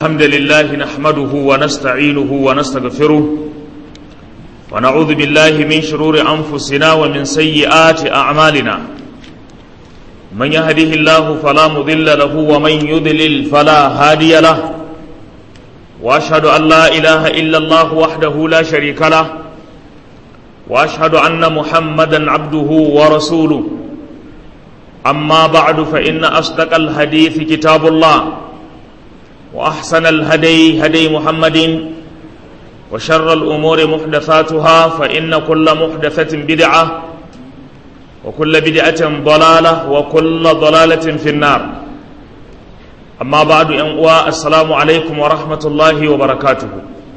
الحمد لله نحمده ونستعينه ونستغفره ونعوذ بالله من شرور أنفسنا ومن سيئات أعمالنا من يهده الله فلا مضل له ومن يضلل فلا هادي له وأشهد أن لا إله إلا الله وحده لا شريك له وأشهد أن محمدا عبده ورسوله أما بعد فإن أصدق الحديث كتاب الله وأحسن الهدي هدي محمد وشر الأمور محدثاتها فإن كل محدثة بدعة وكل بدعة ضلالة وكل ضلالة في النار أما بعد أنواع السلام عليكم ورحمة الله وبركاته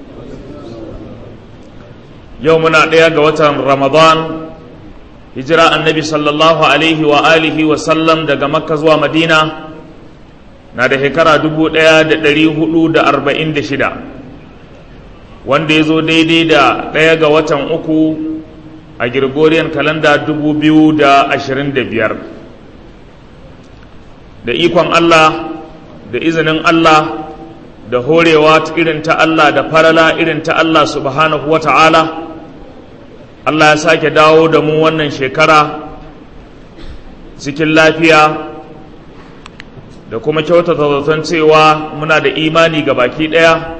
يومنا ديا وتر رمضان hijira annabi sallallahu alaihi wa alihi wa sallam daga makka zuwa madina na da shekara dubu ɗaya da ɗari hudu da arba'in da shida wanda ya zo daidai da ɗaya ga watan uku a girgoriyan kalanda dubu biyu da ashirin da biyar da ikon allah da izinin allah da horewa irin ta allah da farala irin ta allah subhanahu wa ta'ala Allah ya sake dawo da mu wannan shekara cikin lafiya da kuma kyautata zaton cewa muna da imani ga baki ɗaya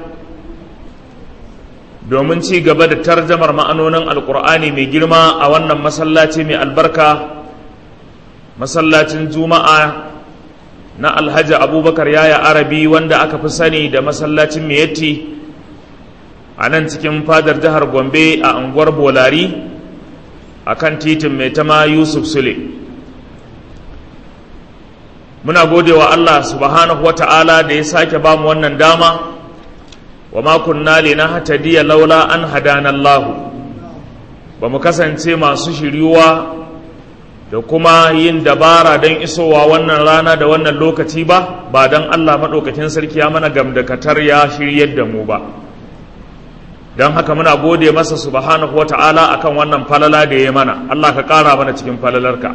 domin ci gaba da tarjamar ma'anonin alkur'ani mai girma a wannan masallaci mai albarka masallacin juma'a na alhaji abubakar yaya arabi wanda aka fi sani da masallacin miyatti a nan cikin fadar jihar gombe a unguwar bolari a kan titin mai tama yusuf sule muna gode wa allah subhanahu wa ta'ala da ya sake ba mu wannan dama wa makunna na hatadiya laula an hadana allahu ba mu kasance masu shiryuwa da kuma yin dabara don isowa wannan rana da wannan lokaci ba ba don allah maɗaukakin sarki ya mana gamdakatar ya shiryar da mu ba don haka muna gode masa subhanahu wa ta'ala akan wannan falala da ya mana Allah ka ƙara mana cikin falalarka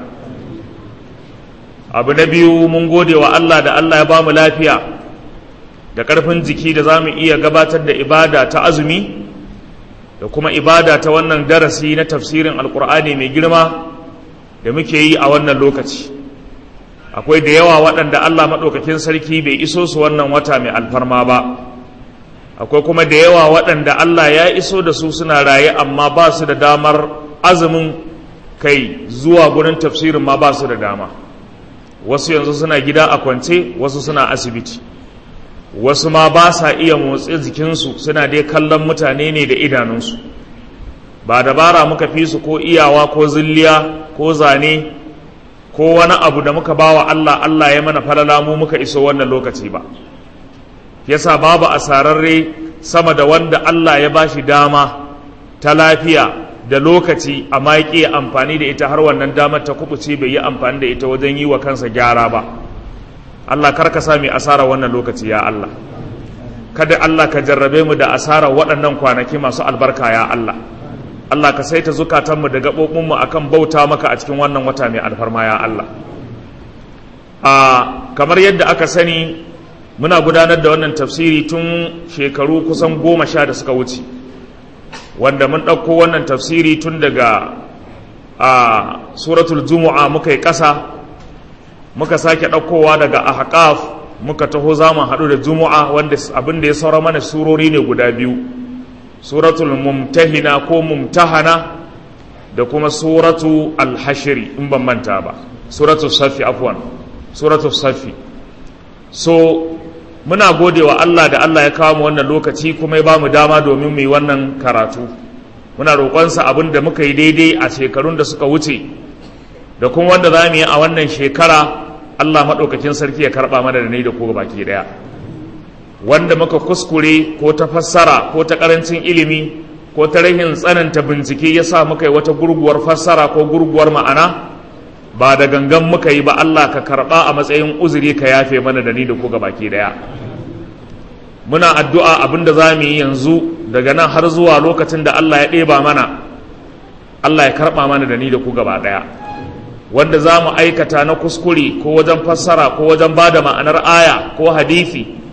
abu na biyu mun gode wa Allah da Allah ya ba mu lafiya da ƙarfin jiki da za mu iya gabatar da ibada ta azumi da kuma ibada ta wannan darasi na tafsirin alkur'ani mai girma da muke yi a wannan lokaci akwai da yawa waɗanda Allah maɗaukakin sarki bai iso su wannan wata mai alfarma ba akwai kuma da yawa waɗanda Allah ya iso da su suna raye amma ba su da damar azumin kai zuwa gurin tafsirin ma ba su da dama wasu yanzu suna gida a kwance wasu suna asibiti wasu ma ba sa iya motsi jikinsu suna dai kallon mutane ne da idanunsu ba dabara muka fi su ko iyawa ko zilliya ko zane ko wani abu da muka bawa Allah Allah ya mana falala mu muka iso wannan lokaci ba yasa babu asararre sama da wanda Allah ya bashi dama ta lafiya da lokaci amma ya ƙi amfani da ita har wannan damar ta kubuce bai yi amfani da ita wajen yi wa kansa gyara ba Allah karka sa mai asara wannan lokaci ya Allah kada Allah ka jarrabe mu da asara waɗannan kwanaki masu albarka ya Allah Allah ka saita zukatanmu da gaɓoɓinmu akan bauta maka a cikin wannan wata mai alfarma ya Allah a kamar yadda aka sani muna gudanar da wannan tafsiri tun shekaru kusan goma sha da suka wuce wanda mun ɗauko wannan tafsiri tun daga a suratul jumu'a muka yi ƙasa muka sake ɗaukowa daga ahqaf muka taho za mu haɗu da jumu'a wanda abin da ya saura mana surori ne guda biyu suratul mumtahina ko mumtahana da kuma suratu alhashiri in ban manta ba suratul safi afwan suratul safi so muna gode wa Allah da Allah ya kawo mu wannan lokaci kuma ya ba mu dama domin mu yi wannan karatu muna roƙonsa abin da muka yi daidai a shekarun da suka wuce da kuma wanda za mu yi a wannan shekara Allah maɗaukakin sarki ya karɓa mana da ni da ku baki ɗaya wanda muka kuskure ko ta fassara ko ta ƙarancin ilimi ko ta rahin tsananta bincike ya sa muka yi wata gurguwar fassara ko gurguwar ma'ana ba da gangan muka yi ba Allah ka karɓa a matsayin uzuri ka yafe mana da ni da ku baki ɗaya muna addu'a abin da za mu yi yanzu daga nan har zuwa lokacin da Allah ya ɗeba mana Allah ya karɓa mana da ni da ku gaba ɗaya wanda za mu aikata na kuskure ko wajen fassara ko wajen ba da ma'anar aya ko hadithi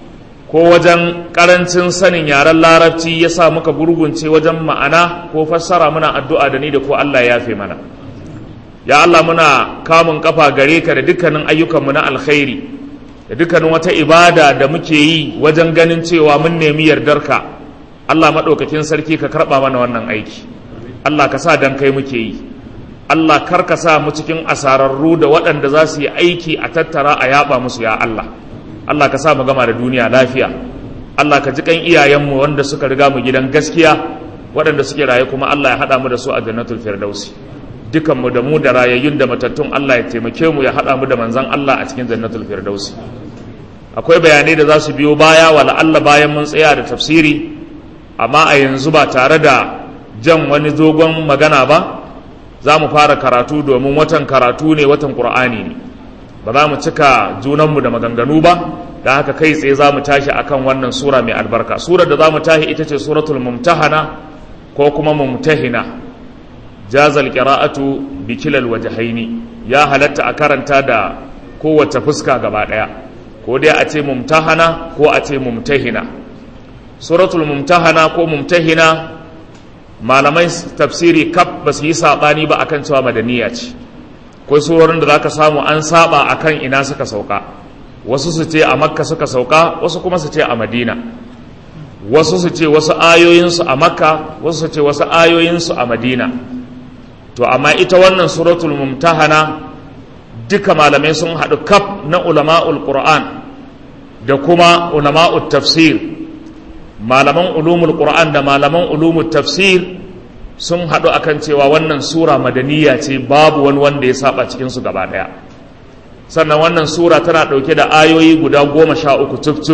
ko wajen ƙarancin sanin yaren larabci ya sa muka gurgunce wajen ma'ana ko fassara muna addu'a da ni da ko Allah ya fi mana ya Allah muna kamun kafa gare ka da dukkanin ayyukanmu na alkhairi da dukkanin wata ibada da muke yi wajen ganin cewa mun nemi yardarka Allah maɗaukakin sarki ka karɓa mana wannan aiki Allah ka sa dan kai muke yi Allah kar ka sa mu cikin asararru da waɗanda za su yi aiki a tattara a yaɓa musu ya Allah Allah ka sa mu gama da duniya lafiya Allah ka ji kan iyayenmu wanda suka riga mu gidan gaskiya waɗanda suke raye kuma Allah ya haɗa mu da su a jannatul firdausi dukanmu da mu da rayayyun da matattun Allah ya taimake mu ya haɗa mu da manzan Allah a cikin jannatul firdausi akwai bayanai da za su biyo baya wa Allah bayan mun tsaya da tafsiri amma a yanzu ba tare da jan wani dogon magana ba za mu fara karatu domin watan karatu ne watan ƙur'ani ne ba za mu cika junanmu da maganganu ba da haka kai tsaye za mu tashi akan wannan sura mai albarka surar da za mu tashi ita ce suratul mumtahana ko kuma mumtahina jazal qira'atu bi kilal wajhaini ya halatta a karanta da kowace fuska gaba daya ko dai a ce mumtahana ko a ce mumtahina suratul mumtahana ko mumtahina malamai tafsiri kaf ba su yi sabani ba akan cewa madaniya ce ko surorin da zaka samu an saba akan ina suka sauka wasu su ce a makka suka sauka wasu kuma su ce a madina wasu su ce wasu ayoyinsu a makka wasu su ce wasu ayoyinsu a madina to amma ita wannan suratul mumtahana duka malamai sun haɗu kaf na ulama'ul qur'an da kuma ulama'ul tafsir malaman ulumul qur'an da malaman ulumul tafsir sun haɗu akan cewa wannan sura madaniya ce babu wani wanda ya saba cikinsu gaba ɗaya sannan wannan sura tana ɗauke da ayoyi guda goma sha uku cif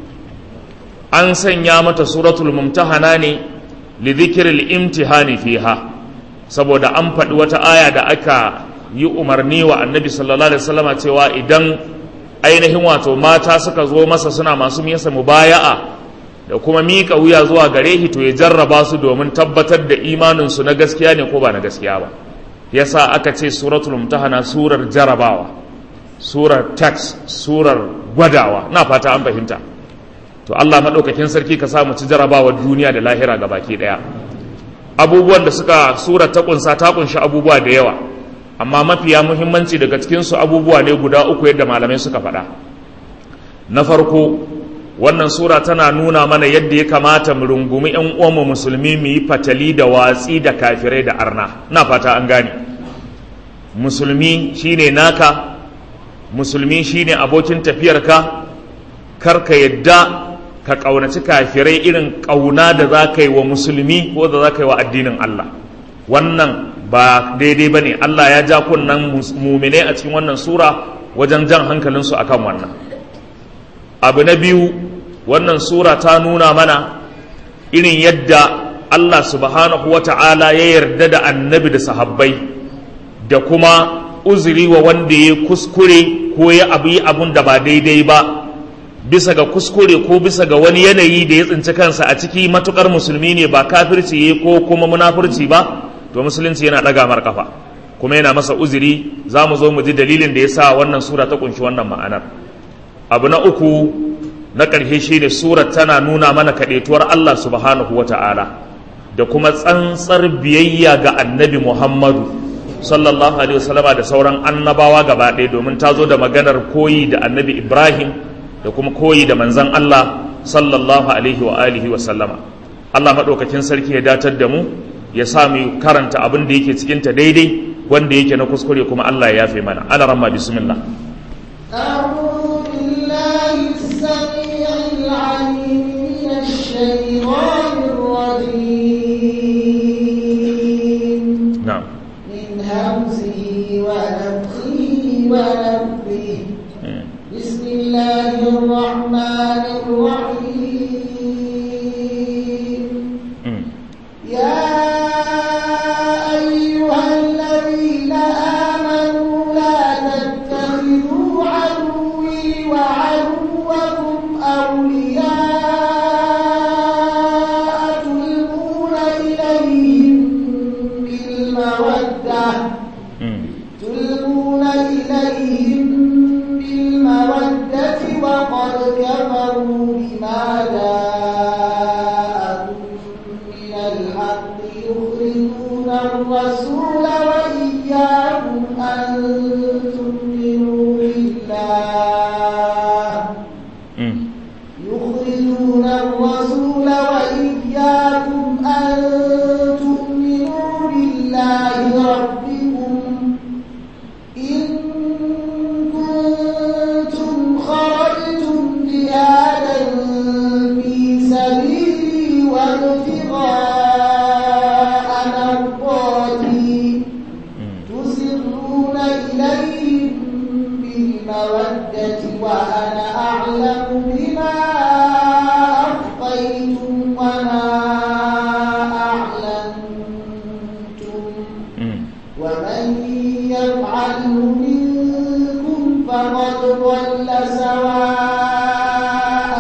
an sanya mata suratul mumtahana ne li dhikri imtihani fiha saboda an faɗi wata aya da aka yi umarni wa annabi sallallahu alaihi wasallama cewa idan ainihin wato mata suka zo masa suna masu miyasa mubaya'a da kuma miƙa wuya zuwa gare shi to ya jarraba su domin tabbatar da imaninsu na gaskiya ne ko ba na gaskiya ba yasa aka ce suratul mumtahana surar jarabawa surar tax surar gwadawa na fata an fahimta to Allah maɗaukakin sarki ka samu ci jarabawa duniya da lahira ga baki ɗaya abubuwan da suka sura ta kunsa ta kunshi abubuwa da yawa amma mafiya muhimmanci daga cikinsu abubuwa ne guda uku yadda malamai suka faɗa na farko wannan sura tana nuna mana yadda ya kamata mu rungumi 'yan uwanmu musulmi mu yi fatali da watsi da kafirai da arna na fata an gane musulmi shine naka musulmi shine abokin tafiyarka kar ka yadda ka ƙaunaci kafirai irin ƙauna da za ka yi wa musulmi ko da za ka yi wa addinin Allah wannan ba daidai ba ne Allah ya ja kunnan mumine a cikin wannan sura wajen jan hankalinsu a kan wannan abu na biyu wannan sura ta nuna mana irin yadda Allah subhanahu wa ta'ala ya yarda da annabi da sahabbai da kuma uzuri wa wanda ya kuskure ko ya abu yi abun da ba daidai ba bisa ga kuskure ko bisa ga wani yanayi da ya tsinci kansa a ciki matukar musulmi ne ba kafirci ya ko kuma munafurci ba to musulunci yana ɗaga mar kafa kuma yana masa uzuri za mu zo mu ji dalilin da ya sa wannan sura ta kunshi wannan ma'anar abu na uku na ƙarshe shi ne surar tana nuna mana kaɗaituwar Allah subhanahu wa ta'ala da kuma tsantsar biyayya ga annabi Muhammadu sallallahu alaihi wasallama da sauran annabawa gaba ɗaya domin ta zo da maganar koyi da annabi Ibrahim da kuma koyi da manzan Allah sallallahu alaihi wa alihi wa sallama Allah maɗaukakin sarki ya datar da mu ya sa mu karanta abin da yake cikinta daidai wanda yake na kuskure kuma Allah ya yafe mana ana ramma bismillah أعوذ بالله السميع العليم من الشيطان الرجيم na'am من همزه ونفخه ونفخه Mm. بسم الله الرحمن الرحيم Mm. يا أيها الذين آمنوا لا تتخذوا عدوي وعدوكم أولياء تلقون إليهم بالمودة Mm. تلقون إليهم بالمودة وقد كفروا بما يوصون الرسول وإياكم أن تؤمنوا بالله ربكم إن كنتم خرجتم جهادا في سبيلي وابتغاء مرضاتي تسرون إليهم بالمودة وأنا أعلم بما أخفيتم وما أعلنتم ومن يفعله منكم فقد ضل سواء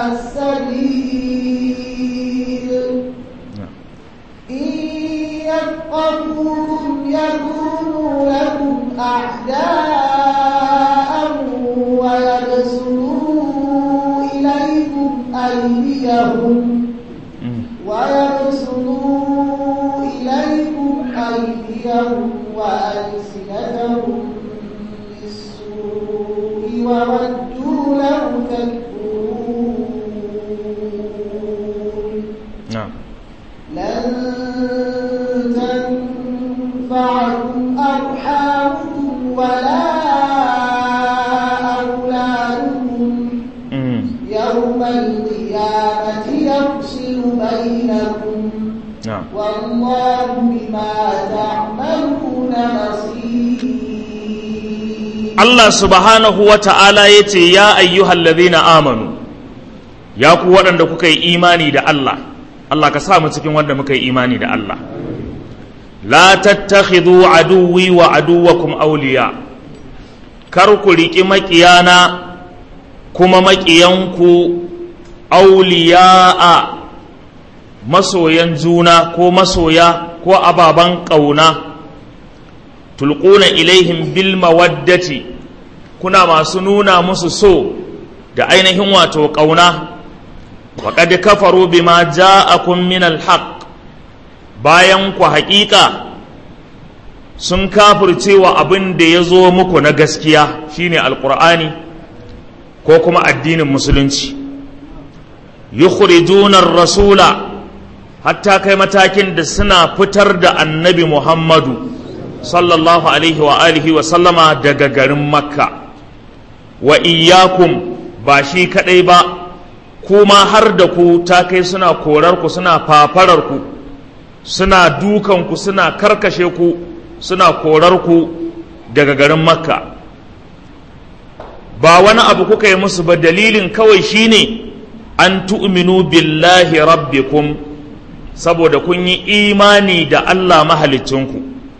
السبيل إن يفقهوكم يكونوا لكم أعداء ويبسطوا إليكم أيديهم ويبسطوا إليكم أيديهم وألسنتهم بالسوء وودوا لو تكفرون na'am لن تنفعكم أرحامكم ولا أولادكم Mm. يوم القيامة يفصل بينكم na'am والله بما تعملون بصير Allah subhanahu wa ta'ala ya ce, Ya ayyuhal ladhina amanu, ya ku waɗanda kuka yi imani da Allah, Allah ka sa mu cikin wanda muka yi imani da Allah. La tattakhidhu aduwwi wa aduwwakum awliya kar ku riƙi maƙiyana kuma maƙiyanku auliya'a masoyan juna ko masoya ko ababen ƙauna. tulquna ilaihim bil mawaddati kuna masu nuna musu so da ainihin wato ƙauna faqad kafaru bima ja'akum min al haqq bayan ku haƙiƙa sun kafircewa abin da ya zo muku na gaskiya shine alqur'ani ko kuma addinin musulunci yukhrijuna ar-rasula hatta kai matakin da suna fitar da annabi muhammadu sallallahu alaihi wa alihi wa sallama daga garin makka wa iyakum ba shi kadai ba kuma har da ku ta kai suna korar ku suna fafarar ku suna dukan ku suna karkashe ku suna korar ku daga garin makka ba wani abu kuka yi musu ba dalilin kawai shine an tu'minu billahi rabbikum saboda kun yi imani da Allah mahalicinku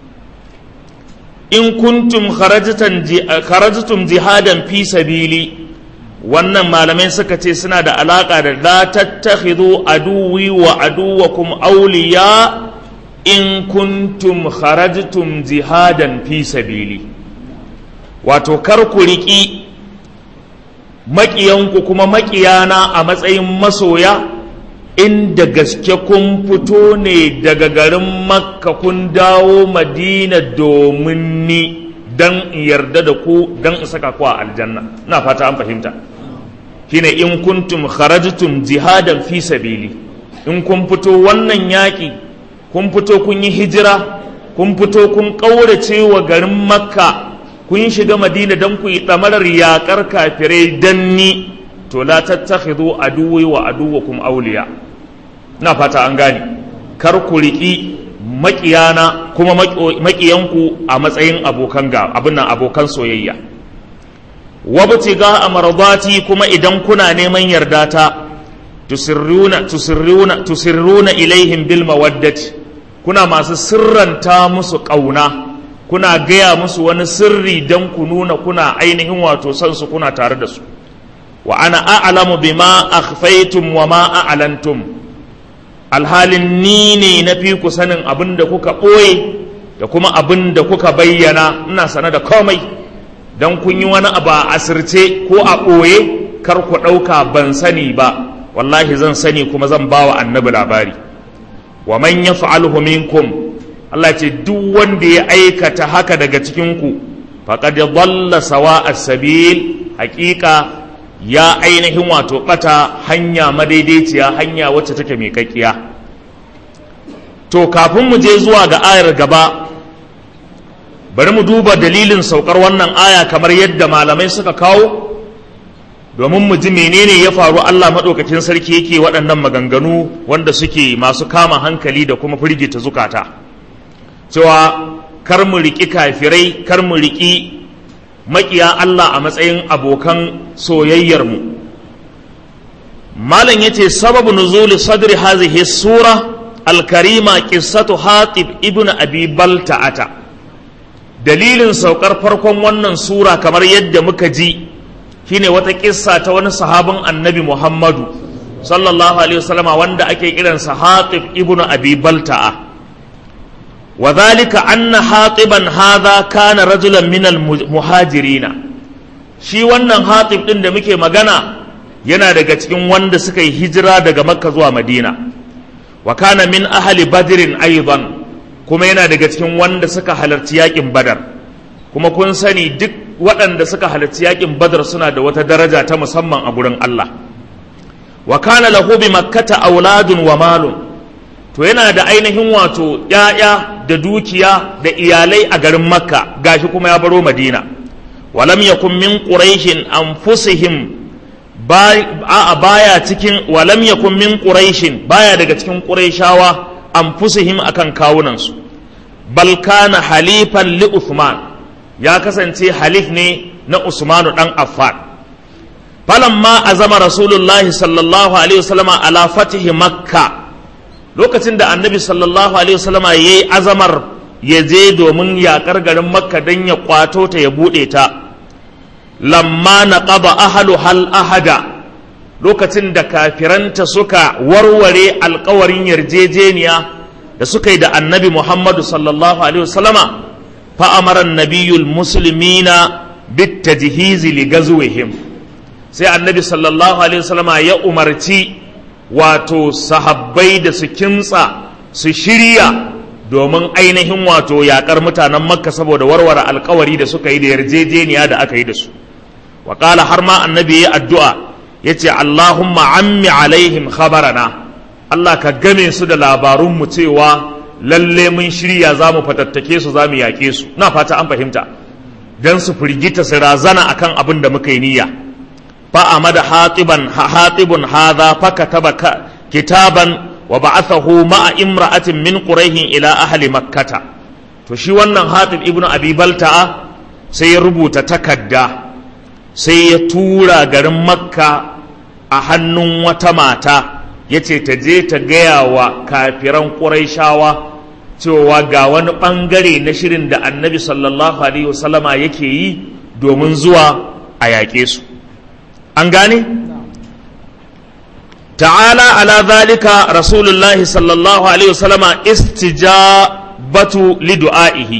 in kuntum kharajtum jihadan fi sabili wannan malamai suka ce suna da alaka da la tattakhidhu aduwi wa aduwakum awliya in kuntum kharajtum jihadan fi sabili wato kar ku riƙi maƙiyanku kuma maƙiyana a matsayin masoya inda gaske kun fito ne daga garin makka kun dawo madina domin ni don yarda da ku don in saka ku a aljanna na fata an fahimta shine in kuntum kharajtum jihadan fi sabili in kun fito wannan yaƙi kun fito kun yi hijira kun fito kun ƙaurace wa garin makka kun shiga madina don ku yi ɗamarar yaƙar kafirai don ni to la tattakhidhu aduwi wa aduwakum awliya na fata an gane kar ku riƙi maƙiyana kuma maƙiyanku a matsayin abokan ga abin nan abokan soyayya wabtiga amradati kuma idan kuna neman yarda ta tusirruna tusirruna tusirruna ilaihim bil mawaddati kuna masu sirranta musu ƙauna kuna gaya musu wani sirri don ku nuna kuna ainihin wato son su kuna tare da su wa ana a'lamu bima akhfaytum wa ma a'lantum alhalin ni ne na fi ku sanin abin da kuka ɓoye da kuma abin da kuka bayyana ina sane da komai don kun yi wani abu a asirce ko a ɓoye kar ku ɗauka ban sani ba wallahi zan sani kuma zan ba wa annabi labari wa man yaf'alhu minkum Allah ce duk wanda ya aikata haka daga cikinku faqad dhalla sawa'a sabil haƙiƙa ya ainihin wato bata hanya madaidaiciya hanya wacce take mai kakkiya to kafin mu je zuwa ga ayar gaba bari mu duba dalilin saukar wannan aya kamar yadda malamai suka kawo domin mu ji menene ya faru Allah maɗaukakin sarki yake waɗannan maganganu wanda suke masu kama hankali da kuma firgita zukata cewa kar mu riƙi kafirai kar mu riƙi maƙiya Allah a matsayin abokan soyayyarmu malam yace sababu nuzuli sadri hazihi sura alkarima qissatu hatib ibn abi balta'ata dalilin saukar farkon wannan sura kamar yadda muka ji shine wata kissa ta wani sahabin annabi Muhammadu sallallahu alaihi wasallama wanda ake kiransa Hatib ibn Abi Balta'a wa dhalika anna Hatiban hadha kana rajulan min al-muhajirina shi wannan Hatib din da muke magana yana daga cikin wanda suka yi hijira daga Makka zuwa Madina wa kana min ahli Badrin aidan kuma yana daga cikin wanda suka halarci yakin Badar kuma kun sani duk waɗanda suka halarci yakin badar suna da wata daraja ta musamman a gurin Allah wa kana lahu bi makkata auladun wa malun to yana da ainihin wato ƴaƴa da dukiya da iyalai a garin makka gashi kuma ya baro madina walam yakun min quraishin anfusihim a baya cikin walam yakun min quraishin baya daga cikin quraishawa anfusihim akan kawunansu bal kana halifan li uthman ya kasance halif ne na Usmanu ɗan Affan. Falamma azama Rasulullah sallallahu Alaihi wasallama ala fatihi Makka lokacin da annabi sallallahu Alaihi wasallama ya yi azamar ya je domin yaƙar garin Makka don ya ƙwato ta ya buɗe ta. Lamma na ƙaba ahalu hal ahada lokacin da kafiranta suka warware alkawarin yarjejeniya da suka yi da annabi Muhammadu sallallahu Alaihi wasallama فأمر النبي المسلمين بالتجهيز لغزوهم sai annabi sallallahu alaihi wasallama ya umarci wato sahabbai da su kimtsa su shirya domin ainihin wato yakar mutanen makka saboda warware alkawari da suka yi da yarjejeniya da aka yi da su wa har ma annabi ya addu'a ya ce allahumma ammi alaihim khabarana allah ka game su da labarunmu cewa lalle mun shirya za mu fatattake su za mu yaƙe su na fata an fahimta don su firgita su razana akan abin da muka yi niyya fa amada hatiban hatibun hadha fa kataba kitaban wa ba'athahu ma'a imra'atin min quraihin ila ahli makkata to shi wannan hatib ibnu abi balta'a sai ya rubuta takadda sai ya tura garin makka a hannun wata mata yace ta je ta gaya wa kafiran quraishawa cewa ga wani ɓangare na shirin da annabi sallallahu alaihi wasallama yake yi domin zuwa a yaƙe su an gane ta'ala ala zalika rasulullahi sallallahu alaihi wasallama istijabatu li du'aihi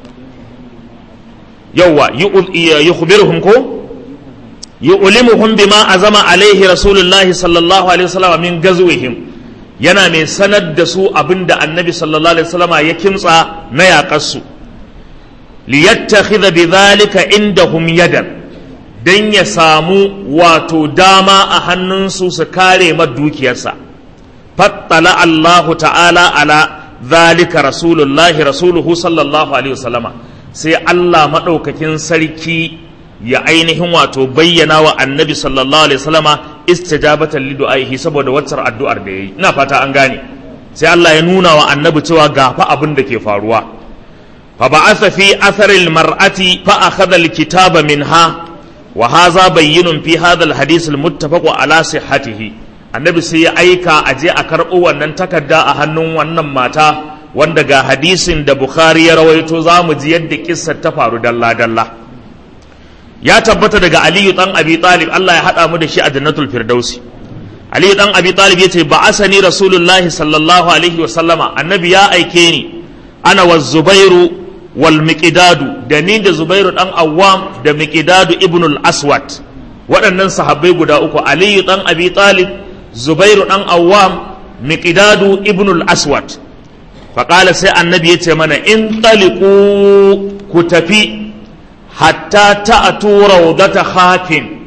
yawwa yukhbiruhum ko yu'limuhum bima azama alaihi rasulullahi sallallahu alaihi wasallama min gazwihim yana mai sanar da su abin da annabi sallallahu alaihi wasallama ya kimtsa na yaƙarsu liyattakhidha bidhalika indahum yadan dan ya samu wato dama a hannunsu su kare ma dukiyarsa fattala Allahu ta'ala ala zalika rasulullahi rasuluhu sallallahu alaihi wasallama sai Allah madaukakin sarki ya ainihin wato bayyana wa annabi sallallahu alaihi wasallama istijabatan li du'aihi saboda waccar addu'ar da yayi ina fata an gane sai Allah ya nuna wa annabi cewa ga fa abin da ke faruwa fa ba'atha fi atharil mar'ati fa akhadha alkitaba minha wa hadha bayyinun fi hadha alhadith almuttafaq ala sihhatihi annabi sai ya aika a je a karɓo wannan takarda a hannun wannan mata wanda ga hadisin da bukhari ya rawaito za mu ji yadda kissar ta faru dalla dalla ya tabbata daga aliyu dan abi talib Allah ya hada mu da shi a jannatul firdausi aliyu dan abi talib yace ba asani rasulullahi sallallahu alaihi wa sallama annabi ya aike ni ana wa zubairu wal miqdadu da ni da zubairu dan awwam da miqdadu ibnul aswad waɗannan sahabbai guda uku aliyu dan abi talib zubairu dan awwam miqdadu ibnul aswad faƙala sai annabi ya ce mana in taliku ku tafi hatta ta'atu rawdata khafin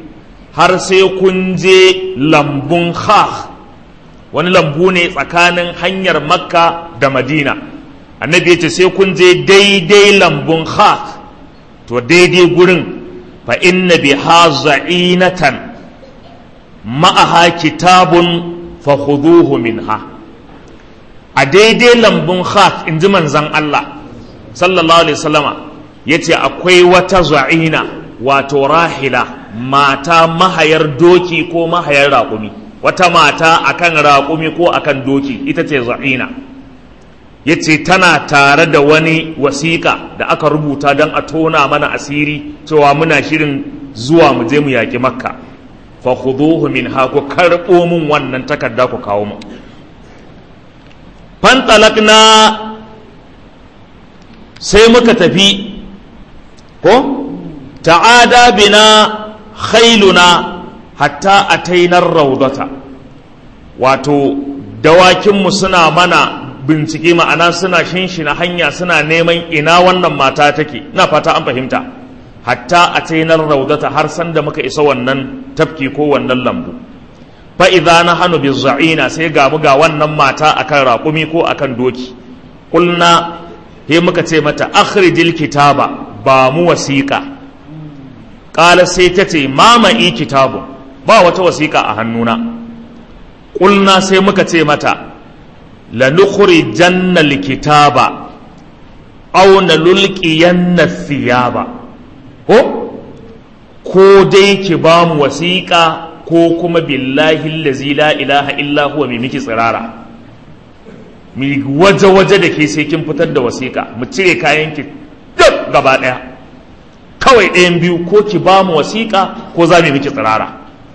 har sai kun je lambun khah wani lambu ne tsakanin hanyar makka da madina annabi ya ce sai kun je daidai lambun khah to daidai gurin fa inna biha za'inatan ma'aha kitabun fa khuduhu minha a daidai lambun khaf in ji manzan Allah sallallahu alaihi wasallama yace akwai wata za'ina wato rahila mata mahayar doki ko mahayar raƙumi wata mata akan raƙumi ko akan doki ita ce za'ina yace tana tare da wani wasiƙa da aka rubuta don a tona mana asiri cewa muna shirin zuwa mu je mu yaƙi makka fa khuduhu min ha ku karɓo min wannan takarda ku kawo mu fantalakna sai muka tafi ko ta'ada bina khailuna hatta atainar raudata wato dawakinmu suna mana bincike ma'ana suna shinshina hanya suna neman ina wannan mata take na fata an fahimta hatta a tainar raudata har sanda muka isa wannan tafki ko wannan lambu fa idza nahnu bizza'ina sai ga mu ga wannan mata akan raƙumi ko akan doki kulna he muka ce mata akhrijil kitaba ba mu wasiqa qala sai ta ce mama'i kitabu ba wata wasiqa a hannuna kulna sai muka ce mata lanukhrijanna alkitaba aw nalulqiyanna thiyaba ko ko dai ki ba mu wasiƙa ko kuma billahi allazi la ilaha illa huwa mai miki tsirara mi waje-waje da ke sai kin fitar da wasiƙa mu cire kayan ki duk gaba ɗaya kawai ɗayan biyu ko ki ba mu wasiƙa ko za mu miki tsirara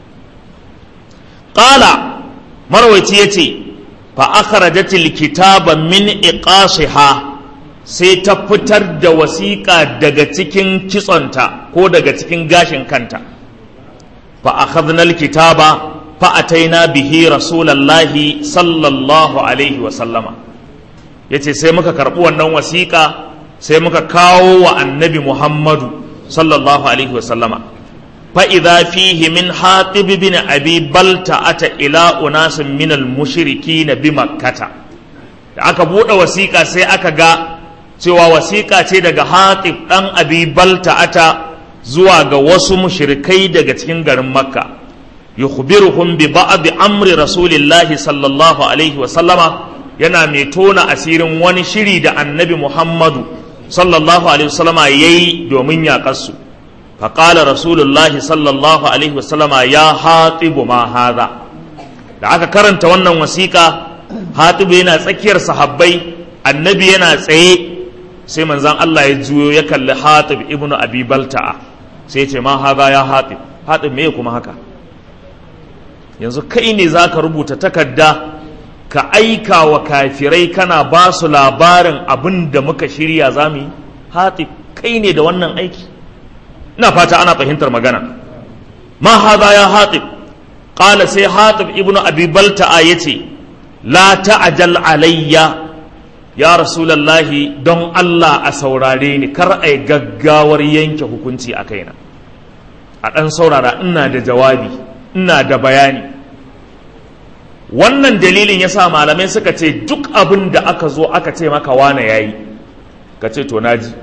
ƙala marwaci ya ce fa akhrajatil kitaba min iqasiha sai ta fitar da wasiƙa daga cikin kitsonta ko daga cikin gashin kanta fa akhadna alkitaba fa ataina bihi rasulallahi sallallahu alaihi wa sallama yace sai muka karɓi wannan wasiƙa sai muka kawo wa annabi muhammadu sallallahu alaihi wa sallama fa idza fihi min hatib bin abi balta ata ila unasin min al-mushrikin bi makkata da aka buɗe wasiƙa sai aka ga cewa wasiƙa ce daga hatib ɗan abi balta'ata zuwa ga wasu mushrikai daga cikin garin makka yukhbiruhum bi ba'd amri rasulillahi sallallahu alaihi wa sallama yana mai tona asirin wani shiri da annabi muhammadu sallallahu alaihi wa sallama yayi domin yaƙar su faqala rasulullahi sallallahu alaihi wa sallama ya hatibu ma hadha da aka karanta wannan wasiƙa hatibu yana tsakiyar sahabbai annabi yana tsaye sai manzan Allah ya juyo ya kalli hatib ibn abi balta'a sai ya ce ma haza ya hatib hatib me kuma haka yanzu kai ne za ka rubuta takarda ka aika wa kafirai kana ba su labarin abin da muka shirya za mu yi hatib kai ne da wannan aiki ina fata ana fahimtar magana ma haza ya hatib qala sai hatib ibn abi balta'a yace la ta'jal alayya ya rasulallahi don Allah a saurare ni kar a yi gaggawar yanke hukunci a kaina a ɗan saurara ina da jawabi ina da bayani wannan dalilin ya sa malamai suka ce duk abin da aka zo aka ce maka wane ya yi ka ce to naji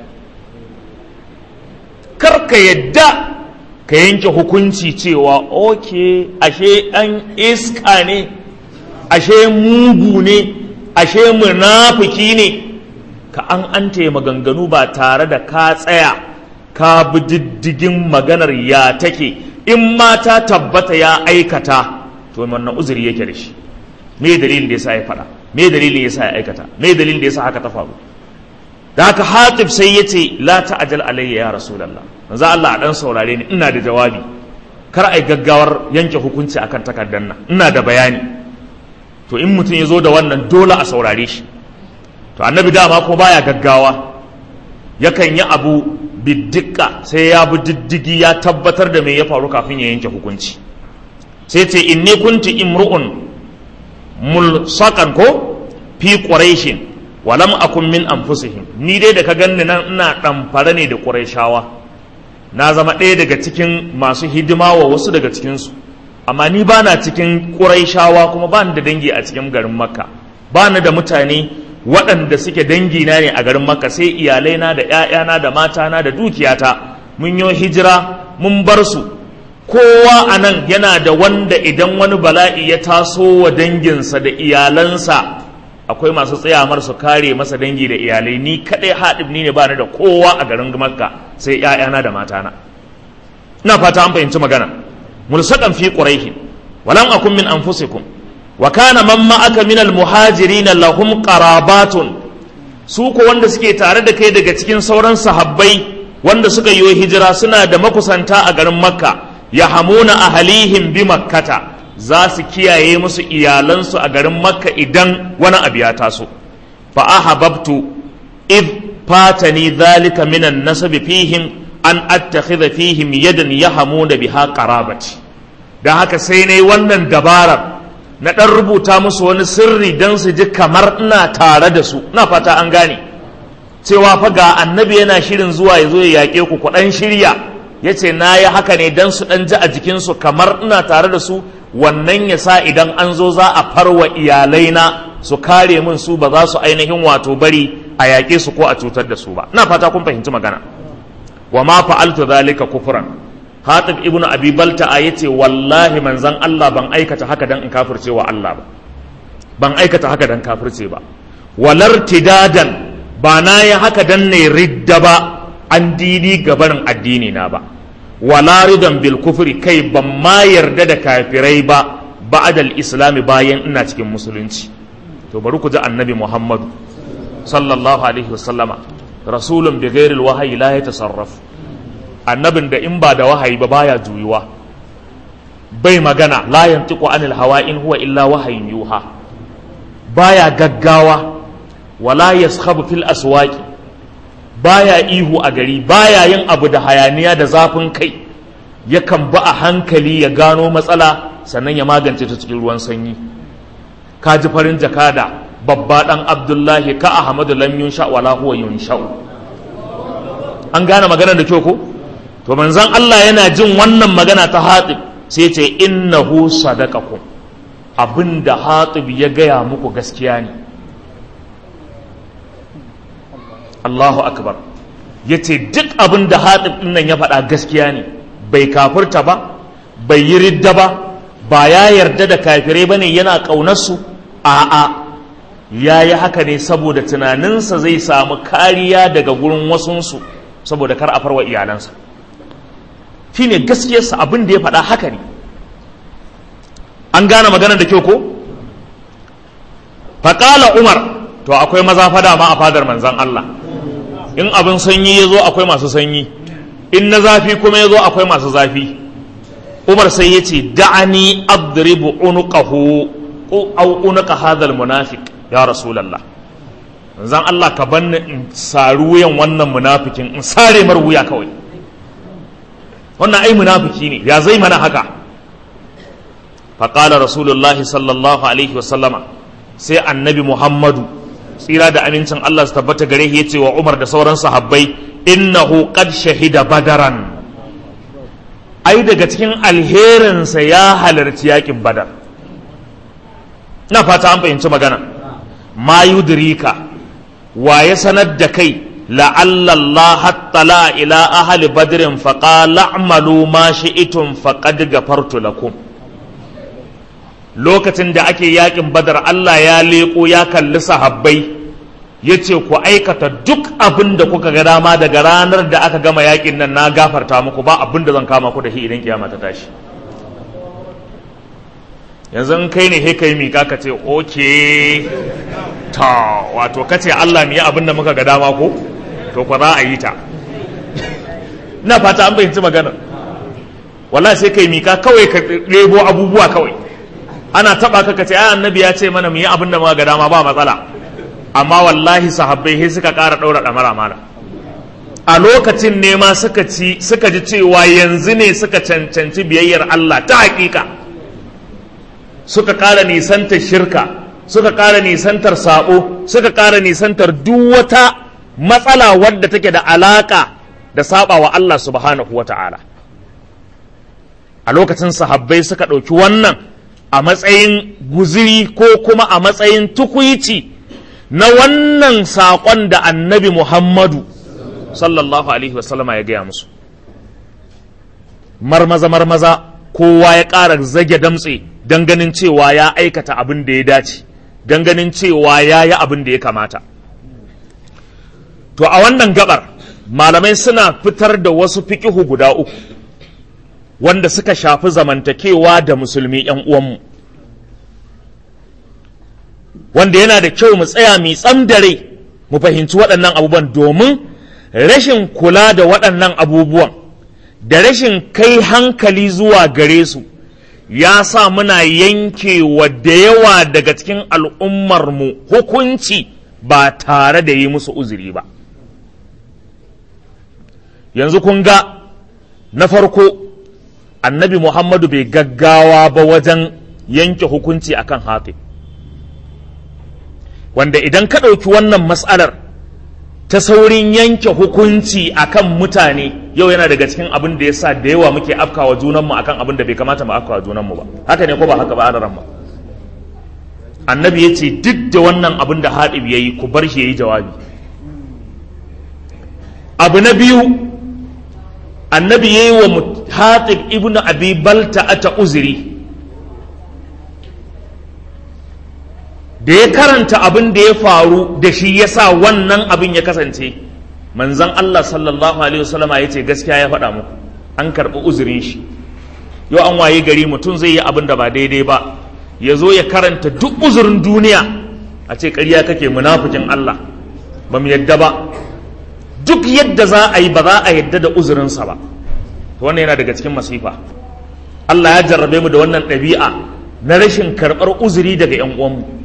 kar ka yadda ka yanke hukunci cewa oke ashe ɗan iska ne ashe mugu ne ashe munafiki ne ka an ante maganganu ba tare da ka tsaya ka bi diddigin maganar ya take in ma ta tabbata ya aikata to wannan uzuri yake da shi me dalilin da yasa ya faɗa me dalilin yasa ya aikata me dalilin da yasa haka ta faru da haka hatib sai ya ce la ta'jal alayya ya rasulullah manzo Allah a dan saurare ni ina da jawabi kar ai gaggawar yanke hukunci akan takardar nan ina da bayani to in mutum ya zo da wannan dole a saurare shi to annabi dama ko baya gaggawa yakan yi abu biddika sai ya bi diddigi ya tabbatar da me ya faru kafin ya yanke hukunci sai ce inni kunti imru'un mulsaqan ko fi quraishin wa lam akun min anfusihim ni dai da ka ganni nan ina damfare ne da quraishawa na zama ɗaya daga cikin masu hidima wa wasu daga cikinsu amma ni ba na cikin ƙuraishawa kuma ba ni da dangi a cikin garin makka ba ni da mutane waɗanda suke dangina ne a garin makka sai iyalaina da 'ya'yana da matana da dukiyata mun yi hijira mun bar su kowa a nan yana da wanda idan wani bala'i ya taso wa danginsa da iyalansa akwai masu tsayamar su kare masa dangi da iyalai ni kaɗai haɗib ni ne ba ni da kowa a garin makka sai 'ya'yana da matana ina fata an fahimci magana mulsaqan fi quraihin walam akun min anfusikum wa kana man ma'aka min almuhajirin lahum qarabatun su ko wanda suke tare da kai daga cikin sauran sahabbai wanda suka yi hijira suna da makusanta a garin makka ya hamuna ahalihim bi makkata za su kiyaye musu iyalansu a garin makka idan wani abu ya taso fa ahabbtu id fatani dhalika minan nasabi fihim an attakhidha fihim yadan yahamuna biha qarabati dan haka sai nayi wannan dabarar na dan rubuta musu wani sirri dan su ji kamar ina tare da su ina fata an gane cewa fa ga annabi yana shirin zuwa ya zo ya yaƙe ku ku dan shirya yace na yi haka ne dan su dan ji a jikinsu kamar ina tare da su wannan ya sa idan an zo za a farwa iyalaina su kare min su ba za su ainihin wato bari a yaƙe su ko a cutar da su ba ina fata kun fahimci magana wa ma fa'altu zalika kufran hatib ibnu abi balta'a yace wallahi manzon Allah ban aikata haka dan in kafirce wa Allah ba ban aikata haka dan kafirce ba walar tidadan ba na yi haka dan ne ridda ba an dini gabarin addini na ba wala ridan bil kufri kai ban ma yarda da kafirai ba ba'dal islami bayan ina cikin musulunci to bari ku ji annabi muhammadu sallallahu alaihi wasallama rasulun bi ghairil wahayi la yatasarraf annabin da in ba da wahayi ba baya juyuwa bai magana la yantiqu anil hawa in huwa illa wahayin yuha baya gaggawa wala yaskhabu fil aswaqi baya ihu a gari baya yin abu da hayaniya da zafin kai yakan ba a hankali ya gano matsala sannan ya magance ta cikin ruwan sanyi ka ji farin jakada babba dan abdullahi ka ahmadu lam yunsha wala huwa yunsha'u an gane maganar da kyau ko to manzon Allah yana jin wannan magana ta hatib sai ce innahu sadaqakum abinda hatib ya gaya muku gaskiya ne Allahu akbar yace duk abinda hatib din nan ya faɗa gaskiya ne bai kafirta ba bai yi ridda ba ba ya yarda da kafirai bane yana ƙaunar su a'a ya yi haka ne saboda tunaninsa zai samu kariya daga gurin wasunsu saboda kar a farwa iyalansa shi ne gaskiyarsa abin da ya faɗa haka ne an gane maganar da kyau ko faƙala umar to akwai maza fada ma a fadar manzan Allah in abin sanyi ya zo akwai masu sanyi in na zafi kuma ya zo akwai masu zafi umar sai ya ce da'ani adribu unuqahu au unuqa hadha munafiq ya rasulallah zan Allah ka banni in sari wuyan wannan munafikin in sare mar wuya kawai wannan ai munafiki ne ya zai mana haka faƙala rasulullah sallallahu alaihi wasallama sai annabi muhammadu tsira da amincin Allah su tabbata gare ya ce wa umar da sauran sahabbai innahu qad shahida badaran ai daga cikin alherinsa ya halarci yakin badar na fata an fahimci magana ma yudrika wa ya sanar da kai la'alla Allah hattala ila ahli badrin faqala a'malu ma shi'tum faqad ghafartu lakum lokacin da ake yakin badar Allah ya leko ya kalli sahabbai yace ku aikata duk abin da kuka ga dama daga ranar da aka gama yakin nan na gafarta muku ba abin da zan kama ku da shi idan kiyama ta tashi yanzu in kai ne he kai mika ka ce oke ta wato ka ce Allah mu yi abin da muka ga dama ko to kwa za a yi ta ina fata an fahimci magana wallahi sai kai mika kawai ka rebo abubuwa kawai ana taba ka ka ce ai annabi ya ce mana mu yi abin da muka ga dama ba matsala amma wallahi sahabbai sai suka ƙara ɗaura ɗamara mana a lokacin ne ma suka ci suka ji cewa yanzu ne suka cancanci biyayyar Allah ta hakika suka ƙara nisantar shirka suka ƙara nisantar saɓo suka ƙara nisantar duk wata matsala wadda take da alaƙa da saba wa Allah subhanahu wa ta'ala a lokacin sahabbai suka ɗauki wannan a matsayin guziri ko kuma a matsayin tukuici na wannan saƙon da annabi Muhammadu sallallahu alaihi wasallama ya gaya musu marmaza marmaza kowa ya ƙara zage damtse don ganin cewa ya aikata abin da ya dace don ganin cewa ya yi abin da ya kamata to a wannan gabar malamai suna fitar da wasu fikihu guda uku wanda suka shafi zamantakewa da musulmi ‘yan uwanmu wanda yana da kyau mu tsaya mai tsamdare mu fahimci waɗannan abubuwan domin rashin kula da waɗannan abubuwan da rashin kai hankali zuwa gare su ya sa muna yankewa da yawa daga cikin al'ummarmu hukunci ba tare da yi musu uzuri ba yanzu kun ga na farko annabi muhammadu bai gaggawa ba wajen yanke hukunci akan hatib wanda idan ka ɗauki wannan matsalar ta saurin yanke hukunci akan mutane yau yana daga cikin abin da ya sa da yawa muke afkawa junanmu akan abin da bai kamata mu afkawa junanmu ba haka ne ko ba haka ba adaran ba annabi ya ce duk da wannan abin da haɗib ya yi ku bar shi ya yi jawabi abu na biyu annabi ya yi wa haɗib ibn abi balta ata uzuri da ya karanta abin da ya faru da shi ya sa wannan abin ya kasance manzan Allah sallallahu alaihi wasallama ya ce gaskiya ya faɗa muku an karɓi uzurin shi yau an waye gari mutum zai yi abin da ba daidai ba ya zo ya karanta duk uzurin duniya a ce ƙarya kake munafikin Allah ba mu yadda ba duk yadda za a yi ba za a yadda da uzurinsa ba wannan yana daga cikin masifa Allah ya jarrabe mu da wannan ɗabi'a na rashin karɓar uzuri daga 'yan uwanmu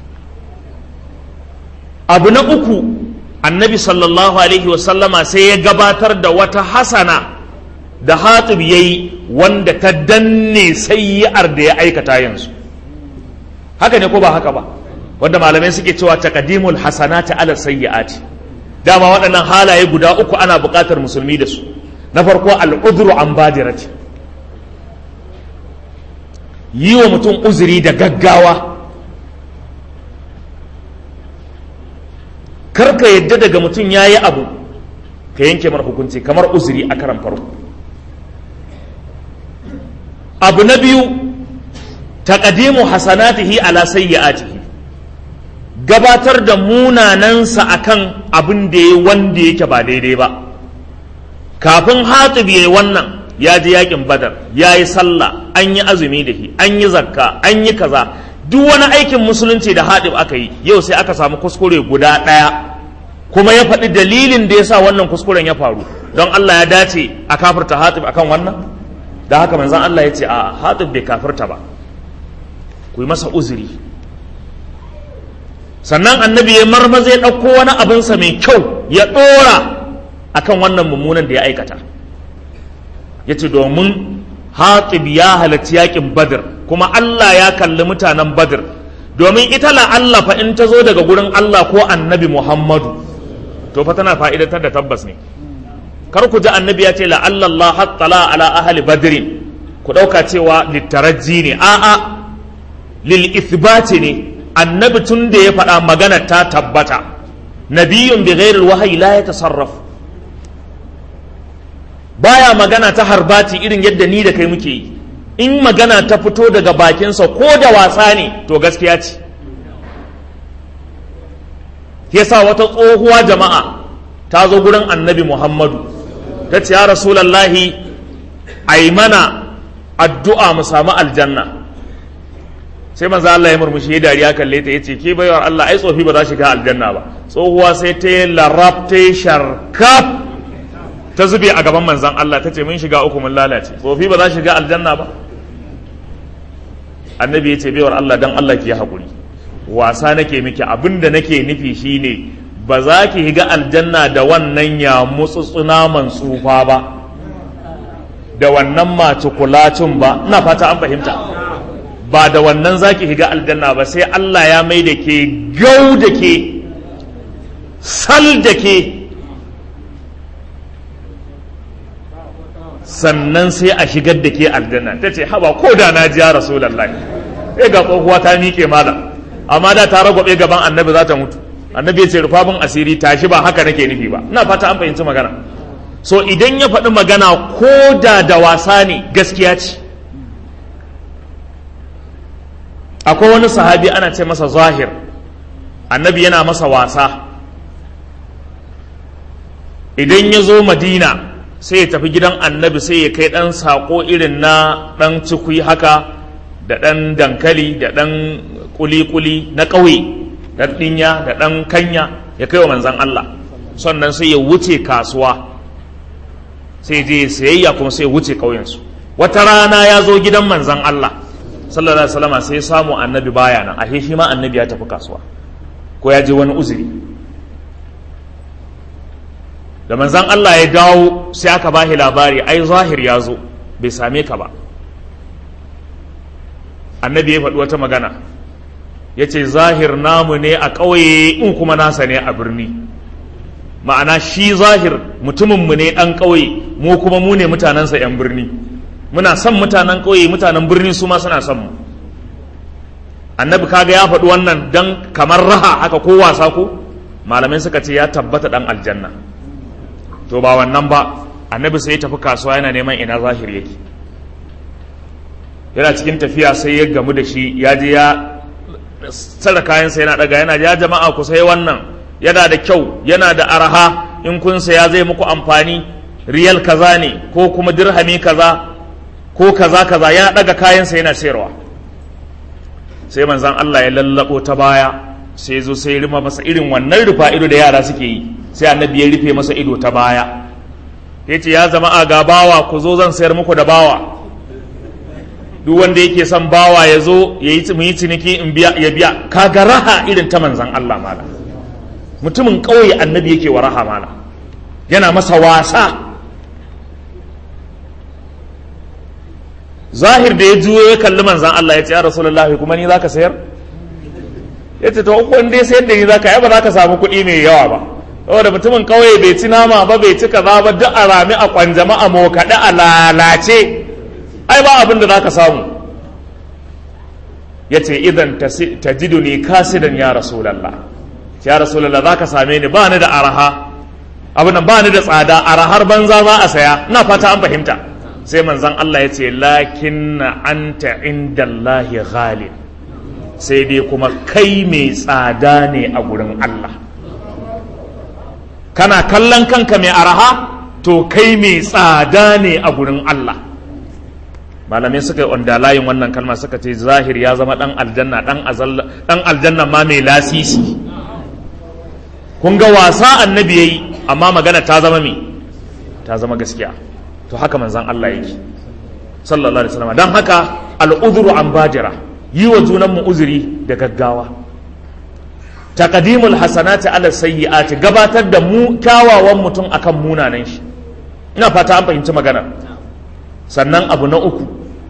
abu na uku annabi sallallahu alaihi wasallama sai ya gabatar da wata hasana da hatib ya yi wanda ta danne sayi'ar da ya aikata yanzu haka ne ko ba haka ba wanda malamai suke cewa taqdimul hasanati ala sayyi'ati dama waɗannan halaye guda uku ana buƙatar musulmi da su na farko al'udru an badirati yi wa mutum uzuri da gaggawa karka yadda daga mutum ya yi abu ka yanke mara hukunci kamar uzuri a karan farko abu na biyu taqdimu hasanatihi ala sayyi'atihi gabatar da munanansa akan abin da ya wanda yake ba daidai ba kafin hatib yayi wannan ya ji yakin badar ya yi sallah an yi azumi da shi an yi zakka an yi kaza duk wani aikin musulunci da haɗib aka yi yau sai aka samu kuskure guda ɗaya kuma ya faɗi dalilin da ya sa wannan kuskuren ya faru don Allah ya dace a kafirta hatib akan wannan da haka manzan Allah ya ce a hatib bai kafirta ba ku yi masa uzuri sannan annabi ya marmaza ya ɗauko wani abinsa mai kyau ya ɗora akan wannan mummunan da ya aikata ya ce domin hatib ya halarci yakin badr kuma Allah ya kalli mutanen badr domin ita la Allah fa in ta zo daga gurin Allah ko annabi Muhammadu to fa tana fa'idatar da tabbas ne kar ku ji annabi ya ce la Allah hattala ala ahli badrin ku ɗauka cewa littaraji ne a'a lil ithbati ne annabi tun da ya faɗa magana ta tabbata nabiyun bi ghairil wahyi la yatasarraf baya magana ta harbati irin yadda ni da kai muke yi in magana ta fito daga bakinsa ko da wasa ne to gaskiya ce yasa wata tsohuwa jama'a ta zo gurin annabi muhammadu ta ce ya rasulallahi a yi mana addu'a mu samu aljanna sai manzo Allah ya murmushi ya dariya kalle ta yace ke baiwar Allah ai tsofi ba za shiga aljanna ba tsohuwa sai ta yi larab ta yi sharkaf ta zube a gaban manzan Allah ta ce mun shiga uku mun lalace tsofi ba za shiga aljanna ba annabi ya ce baiwar Allah dan Allah ki haƙuri wasa nake miki abinda nake nufi shine ba za ki higa aljanna da wannan ya mutsutsuna man tsufa ba da wannan mace kulacin ba ina fata an fahimta ba da wannan za ki higa aljanna ba sai Allah ya mai da ke gau da ke sal da ke sannan sai a shigar da ke aljanna ta ce haba ko da na ji ya rasulullahi sai ga tsohuwa ta miƙe mala amma da ta ragwabe gaban annabi za ta mutu annabi ya ce rufa bin asiri tashi ba haka nake nufi ba ina fata an fahimci magana so idan ya faɗi magana ko da da wasa ne gaskiya ce akwai wani sahabi ana ce masa zahir annabi yana masa wasa idan ya zo madina sai ya tafi gidan annabi sai ya kai ɗan saƙo irin na ɗan cikui haka da ɗan dankali da ɗan kuli-kuli na ƙauye da ɗinya da ɗan kanya ya kai wa manzan Allah sannan sai ya wuce kasuwa sai je sayayya kuma sai ya wuce ƙauyensu wata rana ya zo gidan manzan Allah sallallahu alaihi wasallam sai samu annabi baya nan ashe shi ma annabi ya tafi kasuwa ko ya je wani uzuri da manzan Allah ya dawo sai aka bashi labari ai zahir ya zo bai same ka ba annabi ya faɗi wata magana ya ce zahir namu ne a ƙauye in kuma nasa ne a birni ma'ana shi zahir mutuminmu ne ɗan ƙauye mu kuma mu ne mutanensa 'yan birni muna son mutanen ƙauye mutanen birni su ma suna son mu annabi kaga ya faɗi wannan dan kamar raha haka ko wasa ko malamai suka ce ya tabbata ɗan aljanna to ba wannan ba annabi sai ya tafi kasuwa yana neman ina zahir yake yana cikin tafiya sai ya gamu da shi ya je ya tsara kayansa yana daga yana ya jama'a ku sai wannan yana da kyau yana da araha in kun saya zai muku amfani riyal kaza ne ko kuma dirhami kaza ko kaza kaza yana daga kayansa yana sayarwa sai manzan Allah ya lallabo ta baya sai zo sai rima masa irin wannan rufa ido da yara suke yi sai annabi ya rufe masa ido ta baya ya ce ya zama a ga bawa ku zo zan sayar muku da bawa duk wanda yake son bawa ya zo ya yi mu yi ciniki in biya ya biya kaga raha irin ta manzan Allah mala mutumin ƙauye annabi yake wa raha mala yana masa wasa zahir da ya juyo ya kalli manzan Allah ya ce ya rasulullahi kuma ni zaka sayar ya ce to wanda ya sayar da ni zaka yi ba za ka samu kuɗi mai yawa ba saboda mutumin ƙauye bai ci nama ba bai ci kaza ba duk a rami a kwanjama a mokaɗe a lalace ai ba abin da za ka samu ya ce idan ta jidu ne kasidan ya rasulallah ya rasulallah za ka same ni ba ni da araha abin nan ba ni da tsada arahar banza za a saya na fata an fahimta sai manzan Allah ya ce lakin na anta inda Allahi ghalib sai dai kuma kai mai tsada ne a gurin Allah kana kallon kanka mai araha to kai mai tsada ne a gurin Allah malamai suka yi onda layin wannan kalma suka ce zahir ya zama dan aljanna dan aljanna ma mai lasisi kun ga wasa annabi yayi amma magana ta zama me ta zama gaskiya to haka manzon Allah yake sallallahu alaihi wasallam dan haka al'udhru an bajira yi wa junan mu uzuri da gaggawa taqdimul hasanati ala sayyi'ati gabatar da mu kyawawan mutum akan munanan shi ina fata an fahimci magana sannan abu na uku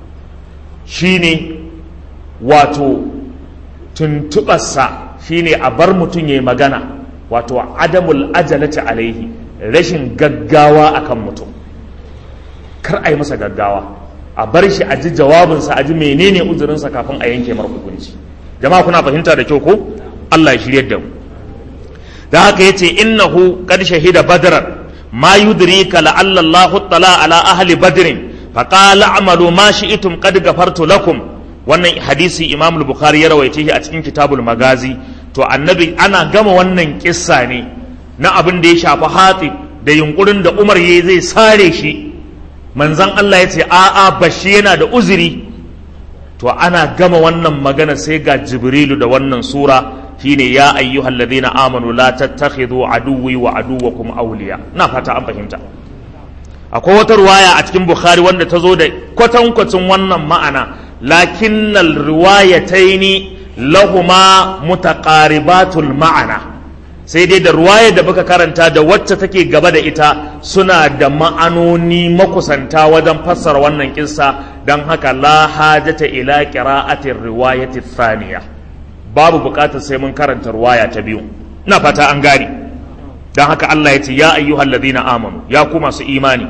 shine wato tuntuɓarsa shine a bar mutum ya yi magana wato adamul ajalati alaihi rashin gaggawa akan mutum kar a yi masa gaggawa a bar shi a ji jawabinsa a ji menene uzurinsa kafin a yanke mar hukunci jama'a kuna fahimta da kyau ko Allah ya shiryar da mu da haka yace innahu qad shahida badran ma yudrika la'alla Allah tala ala ahli badrin faqala a'malu ma shi'tum qad ghafartu lakum wannan hadisi Imam al-Bukhari ya rawaice shi a cikin Kitabul Magazi to annabi ana gama wannan kissa ne na abin da ya shafi hatsi da yunkurin da Umar yayi zai sare shi manzon Allah ya ce a'a bashi yana da uzuri to ana gama wannan magana sai ga Jibrilu da wannan sura shine ya ayyuhal ladina amanu la tattakhidhu aduwwi wa aduwwakum awliya na fata an fahimta akwai wata ruwaya a cikin bukhari wanda ta zo da kwatankwacin wannan ma'ana lakinnal riwayataini lahuma mutaqaribatul ma'ana sai dai da ruwayar da muka karanta da wacce take gaba da ita suna da ma'anoni makusanta wajen fassara wannan kissa don haka la hajata ila qira'atir riwayati thaniya babu bukatar sai mun karanta ruwaya ta biyu ina fata an gane don haka Allah ya ce ya ayyuhal ladina amanu ya ku masu imani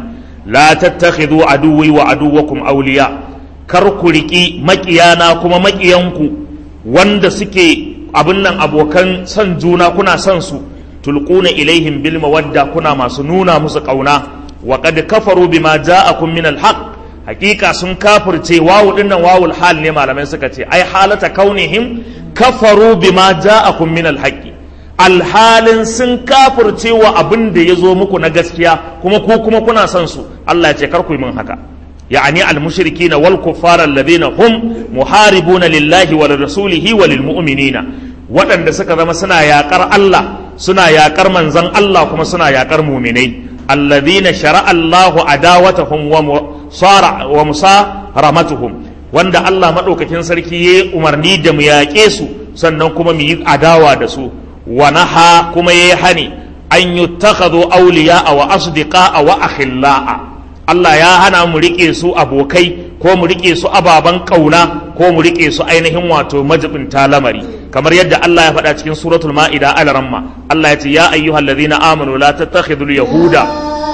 la tattakhidhu aduwwi wa aduwwakum awliya kar ku riki makiyana kuma makiyanku wanda suke abin nan abokan son juna kuna son su tulquna ilaihim bil mawadda kuna masu nuna musu kauna wa qad kafaru bima ja'akum min al haqq hakika sun kafirce wawu dinnan wawul hal ne malamai suka ce ai halata kaunihim kafaru bima ja'akum min al haqq alhalin sun kafirce wa abin da ya zo muku na gaskiya kuma ku kuma kuna son su Allah ya ce kar ku yi min haka يعني المشركين والكفار الذين هم محاربون لله ولرسوله وللمؤمنين waɗanda suka zama suna yaƙar Allah suna yaƙar manzon Allah kuma suna yaƙar muminai alladhina shara'a Allahu adawatahum wa musara wa musaramatuhum wanda Allah madaukakin sarki ya umarni da mu yaƙe su sannan kuma mu yi adawa da su wa naha kuma yayi hani an yuttakhadhu awliya'a wa asdiqa'a wa akhilla'a Allah ya hana mu riƙe su abokai ko mu riƙe su ababen ƙauna ko mu riƙe su ainihin wato majibinta lamari kamar yadda Allah ya faɗa cikin suratul ma'ida al ramma Allah ya ce ya ayyuhal ladhina amanu la tattakhidul yahuda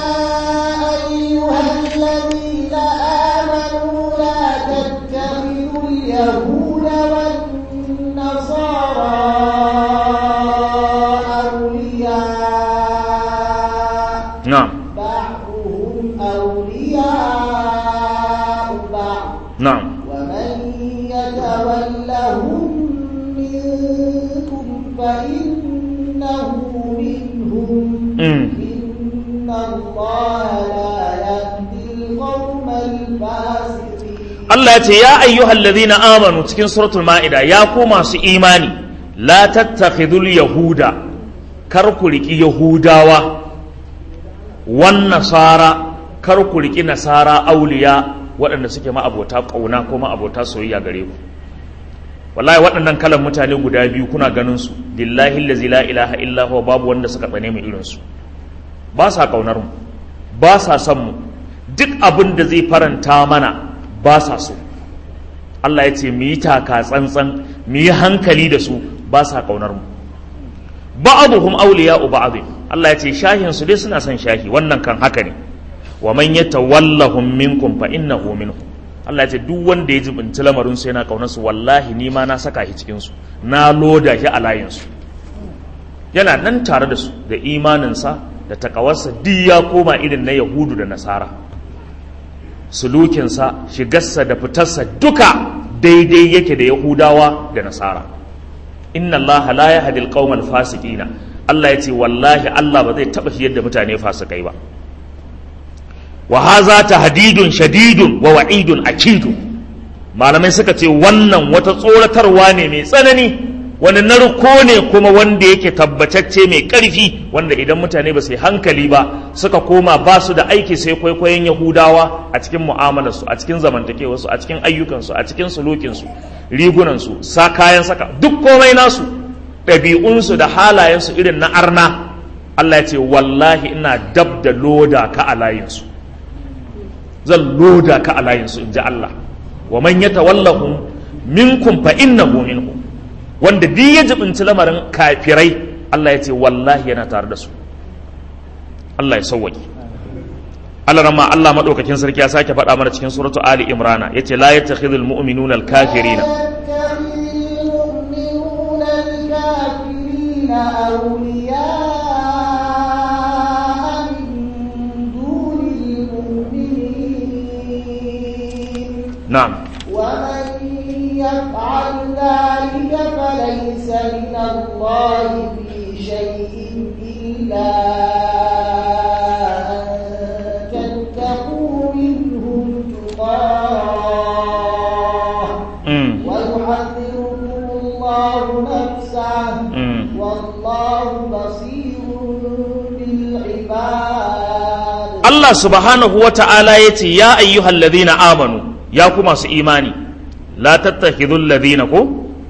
اليهود والنصارى أولياء na'am بعضهم أولياء بعض na'am ومن يتولهم منكم فإنه منهم mm. إن الله لا يهدي القوم الفاسقين Allah ya ce ya ayyuhal ladhina amanu cikin suratul ma'ida ya ku masu imani la tattakhidul yahuda kar ku riki yahudawa wan nasara kar ku riki nasara auliya waɗanda suke ma'abota ƙauna ko ma'abota soyayya gare ku wallahi waɗannan kalan mutane guda biyu kuna ganin su billahi allazi la ilaha illa huwa babu wanda suka tsane mu irin su ba sa ƙaunar mu ba sa son mu duk abin da zai faranta mana ba sa so Allah ya ce mu yi taka tsantsan mu yi hankali da su ba sa ƙaunar mu ba'aduhum awliya'u ba'd Allah ya ce shahin su dai suna son shahi wannan kan haka ne wa man yatawallahum minkum fa innahu minhum Allah ya ce duk wanda ya jibinci lamarin su yana kaunar su wallahi ni ma na saka shi cikin su na loda shi a layin su yana nan tare da su da imaninsa da takawarsa duk ya koma irin na yahudu da nasara sulukinsa shigarsa da fitarsa duka daidai yake da yahudawa da nasara inna allaha la yahdi alqaumal fasiqina Allah ya ce wallahi Allah ba zai taba shi yadda mutane fasikai ba wa haza tahdidun shadidun wa wa'idun akidun malamai suka ce wannan wata tsoratarwa ne mai tsanani wani narko ne kuma wanda yake tabbatacce mai ƙarfi wanda idan mutane ba su yi hankali ba suka koma ba su da aiki sai kwaikwayon yahudawa a cikin mu'amalarsu a cikin zamantakewarsu a cikin ayyukansu a cikin sulukinsu rigunansu sa kayan saka duk komai nasu ɗabi'unsu da halayensu irin na arna Allah ya ce wallahi ina dab da loda ka a layinsu zan loda ka a layinsu in ji Allah wa man yatawallahum minkum fa innahu minhum wanda duk ya jibinci lamarin kafirai Allah ya ce wallahi yana tare da su Allah ya sauwaki Allah rama Allah madaukakin sarki ya sake faɗa mana cikin suratu Ali Imran yace la yattakhidhul mu'minuna al-kafirina المؤمنون الكافرين أولياء من دون المؤمنين na'am ومن يفعل ذلك فليس من الله في شيء إلا أن تتقوا منهم تقاه mm. ويحذركم الله نفسه mm. والله بصير بالعباد Allah subhanahu wa ta'ala ya ce, Ya ayyuhal ladhina amanu, ya ku masu imani, la tattakhidhul ladhina ko?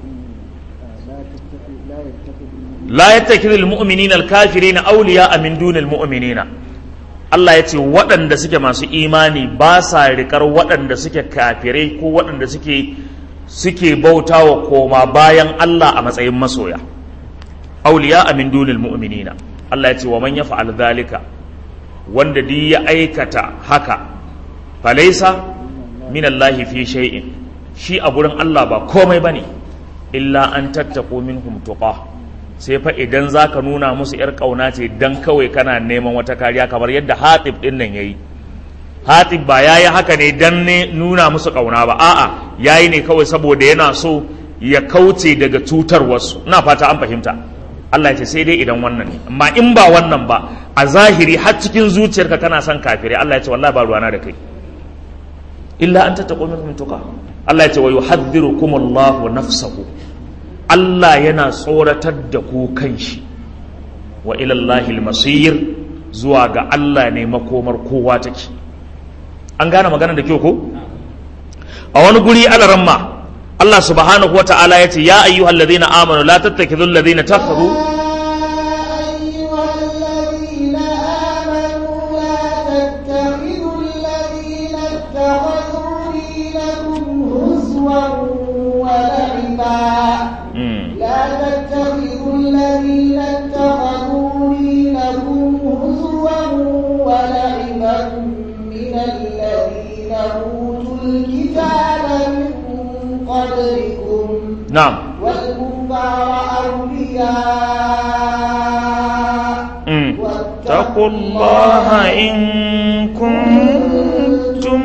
La yattakhidhul mu'minina al-kafirina awliya min dunil mu'minina. Allah ya ce waɗanda suke masu imani ba sa riƙar waɗanda suke kafirai ko waɗanda suke suke bautawa koma bayan Allah a matsayin masoya. Awliya min dunil mu'minina. Allah ya ce wa man yaf'al dhalika wanda duk ya aikata haka falaisa minallahi fi shay'in shi a gurin Allah ba komai bane illa an tattaqu minhum tuqa sai fa idan zaka nuna musu yar kauna ce dan kawai kana neman wata kariya kamar yadda Hatib din nan yayi Hatib ba yayi haka ne dan ne nuna musu kauna ba a'a yayi ne kawai saboda yana so ya kauce daga cutar wasu ina fata an fahimta Allah ya ce sai dai idan wannan ne amma in ba wannan ba a zahiri har cikin zuciyarka kana son kafirai Allah ya ce wallahi ba ruwana da kai illa an tattaqu minhum tuqa Allah ya ce wa yuhadhdhirukum Allahu nafsahu Allah yana tsoratar da ku kanshi wa ila Allahil masir zuwa ga Allah ne makomar kowa take an gane magana da kyau ko a wani guri alaramma Allah subhanahu wata'ala ya ce ya ayyuhal ladina amanu la tattakidul ladina takhadhu أيها الذين آمنوا لا تتخذوا الذين اتخذوا دينكم هزوا ولعبا Mm. لا تتخذوا الذين اتخذوا دينكم هزوا ولعبا من الذين أوتوا الكتاب من قبلكم na'am والكفار أولياء Mm. اتقوا الله إن كنتم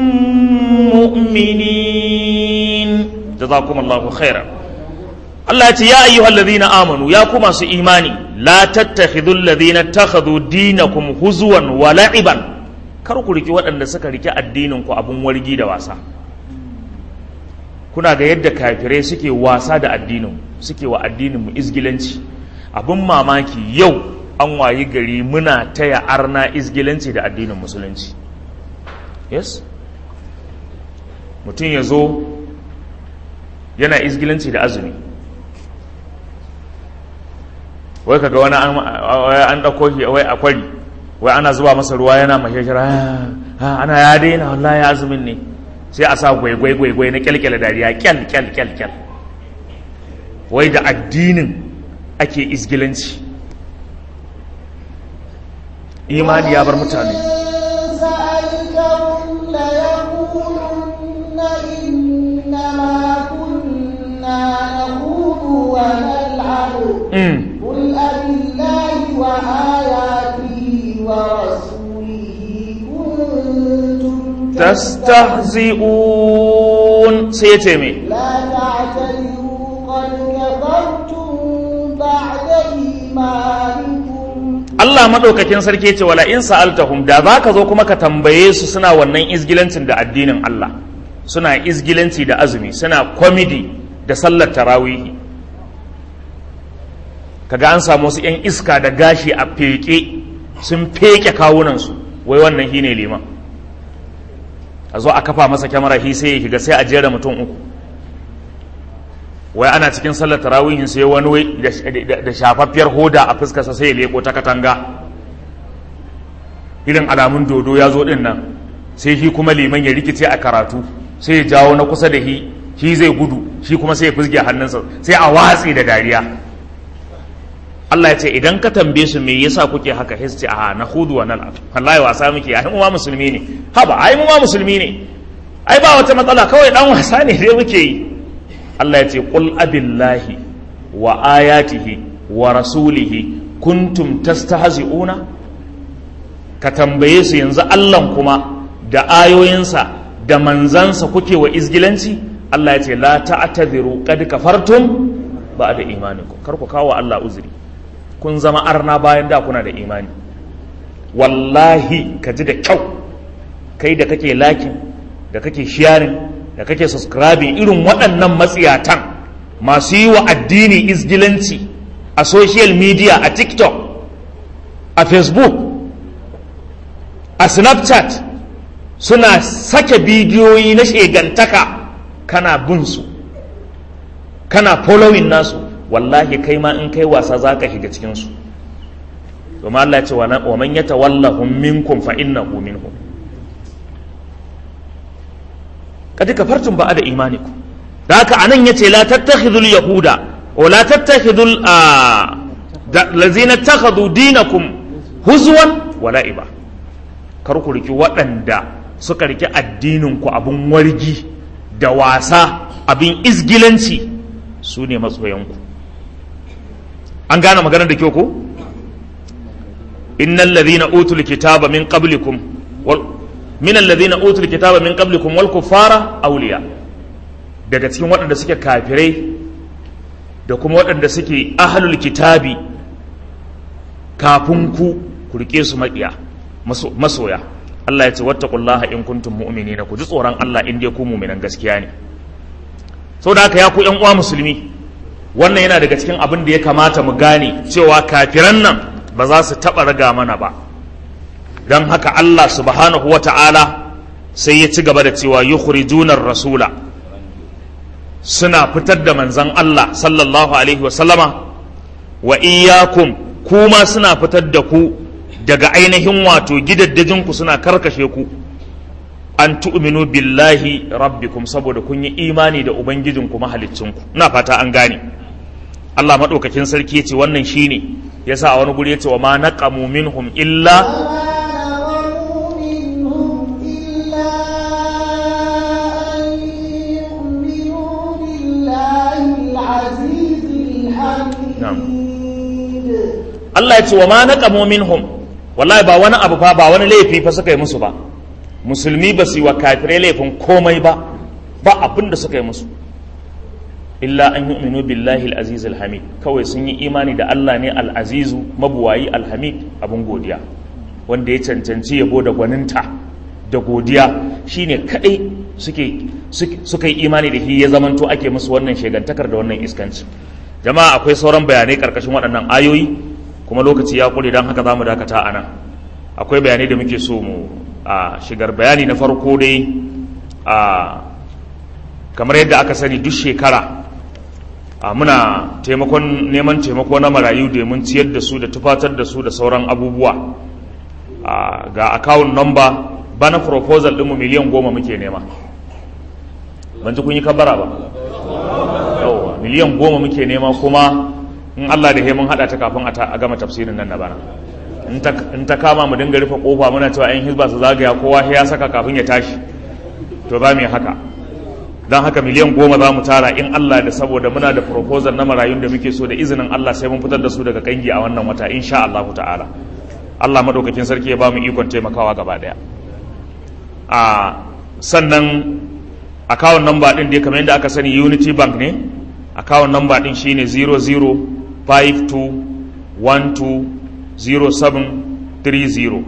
مؤمنين جزاكم الله خيرا Allah ya ce ya ayyuhal ladhina amanu ya ku masu imani la tattakhidul ladhina takhadhu dinakum huzwan wa la'iban kar ku riki waɗanda suka riki addinin ku abun wargi da wasa kuna ga yadda kafirai suke wasa da addinin suke wa addinin mu izgilanci abun mamaki yau an wayi gari muna taya arna izgilanci da addinin musulunci yes mutum ya zo yana izgilanci da azumi wai kaga wani an wai an dauko shi wai a kwari wai ana zuba masa ruwa yana mashashara ha ana ya daina wallahi azumin ne sai a sa gwaigwai gwaigwai na kyalkyala dariya kyal kyal kyal kyal wai da addinin ake izgilanci imani ya bar mutane سألتهم ليقولن إنما كنا نخوض ونلعب Mm. قل أبالله وآياته ورسوله كنتم tastahzi'un sai ce me لا تعتذروا قد كفرتم بعد إيمانكم Allah madaukakin sarki ce wala in sa'altahum da zaka zo kuma ka tambaye su suna wannan izgilancin da addinin Allah suna izgilanci da azumi suna comedy da sallar tarawihi kaga an samu wasu yan iska da gashi a feke sun feke kawunan su wai wannan shine liman a zo a kafa masa kyamara shi sai ya shiga sai a jera mutum uku wai ana cikin sallar tarawihin sai wani wai da- da- da shafaffiyar hoda a fuskarsa sai ya leko ta katanga irin alamun dodo ya zo din nan sai shi kuma liman ya rikice a karatu sai ya jawo na kusa da shi shi zai gudu shi kuma sai ya fusge hannunsa sai a watsi da dariya Allah ya ce idan ka tambaye su me yasa kuke haka sai su ce a na hudu wa nal'ab wallahi wasa muke ai mu ma musulmi ne haba ai mu ma musulmi ne ai ba wata matsala kawai dan wasa ne dai muke yi Allah ya ce qul abillahi wa ayatihi wa rasulihi kuntum tastahzi'una ka tambaye su yanzu Allah kuma da ayoyinsa da manzansa kuke wa izgilanci Allah ya ce la ta'tadhiru qad kafartum ba'da imanikum kar ku kawo Allah uzuri kun zama arna bayan da kuna da imani wallahi ka ji da kyau kai da kake lakin da kake sharing da kake subscribing irin waɗannan matsiyatan masu yi wa addini izgilanci a social media a tiktok a facebook a snapchat suna sake bidiyoyi na shegantaka kana bin su kana following nasu wallahi kai ma in kai wasa za ka shiga cikinsu domin Allah ce wa man ya tawallahum minkum fa innahu minhum kadi kafartum ba da imanikum da haka anan yace la tattakhidul yahuda wa la tattakhidul lazina takhadhu dinakum huzwan wa la'iba kar ku riki waɗanda suka riki addinin ku abin wargi da wasa abin izgilanci su ne matsoyanku an gane maganar da kyau ko innal ladhina utul kitaba min qablikum wal min alladhina utul kitaba min qablikum wal kuffara awliya daga cikin waɗanda suke kafirai da kuma waɗanda suke ahlul kitabi kafin ku ku rike su maƙiya masoya Allah ya ce wattaqullaha in kuntum mu'minina ku ji tsoron Allah in dai ku mu'minan gaskiya ne saboda haka ya ku ƴan uwa musulmi wannan yana daga cikin abin da ya kamata mu gane cewa kafiran nan ba za su taɓa raga mana ba don haka Allah subhanahu wa ta'ala sai ya ci gaba da cewa yukhrijunar rasula suna fitar da manzan Allah sallallahu alaihi wasallama wa iyyakum kuma suna fitar da ku daga ainihin wato gidaddajinku suna karkashe ku an tu'minu billahi rabbikum saboda kun yi imani da ubangijinku mahaliccinku ina fata an gane Allah maɗaukakin sarki ya ce wannan shine yasa a wani guri ya ce wa ma naqamu minhum illa Allah ya ce wa ma naqamu minhum wallahi ba wani abu fa ba wani laifi fa suka yi musu ba musulmi ba su yi wa kafirai laifin komai ba ba abin da suka yi musu illa an yu'minu billahi al-aziz al-hamid kawai sun yi imani da Allah ne al-azizu mabuwayi al-hamid abun godiya wanda ya cancanci yabo da gwaninta da godiya shine kadai suke suka yi imani da shi ya zamanto ake musu wannan shegantakar da wannan iskanci jama'a akwai sauran bayanai karkashin waɗannan ayoyi kuma lokaci ya kure don haka za mu dakata a nan akwai bayanai da muke so mu a shigar bayani na farko dai a kamar yadda aka sani duk shekara a muna taimakon neman taimako na marayu domin ciyar da su da tufatar da su da sauran abubuwa ga account number bana proposal ɗinmu miliyan goma muke nema ban ji kun yi kabara ba yauwa miliyan goma muke nema kuma in Allah da mun haɗa ta kafin a gama tafsirin nan na bana in ta kama mu dinga rufe kofa muna cewa yan hizba su zagaya kowa ya saka kafin ya tashi to ba mu haka don haka miliyan goma za mu tara in Allah da saboda muna da proposal na marayun da muke so da izinin Allah sai mun fitar da su daga kangi a wannan wata insha Allah ta'ala Allah madaukakin sarki ya ba mu ikon taimakawa gaba daya a sannan account number din da kamar yadda aka sani Unity Bank ne account number din shine 0052120730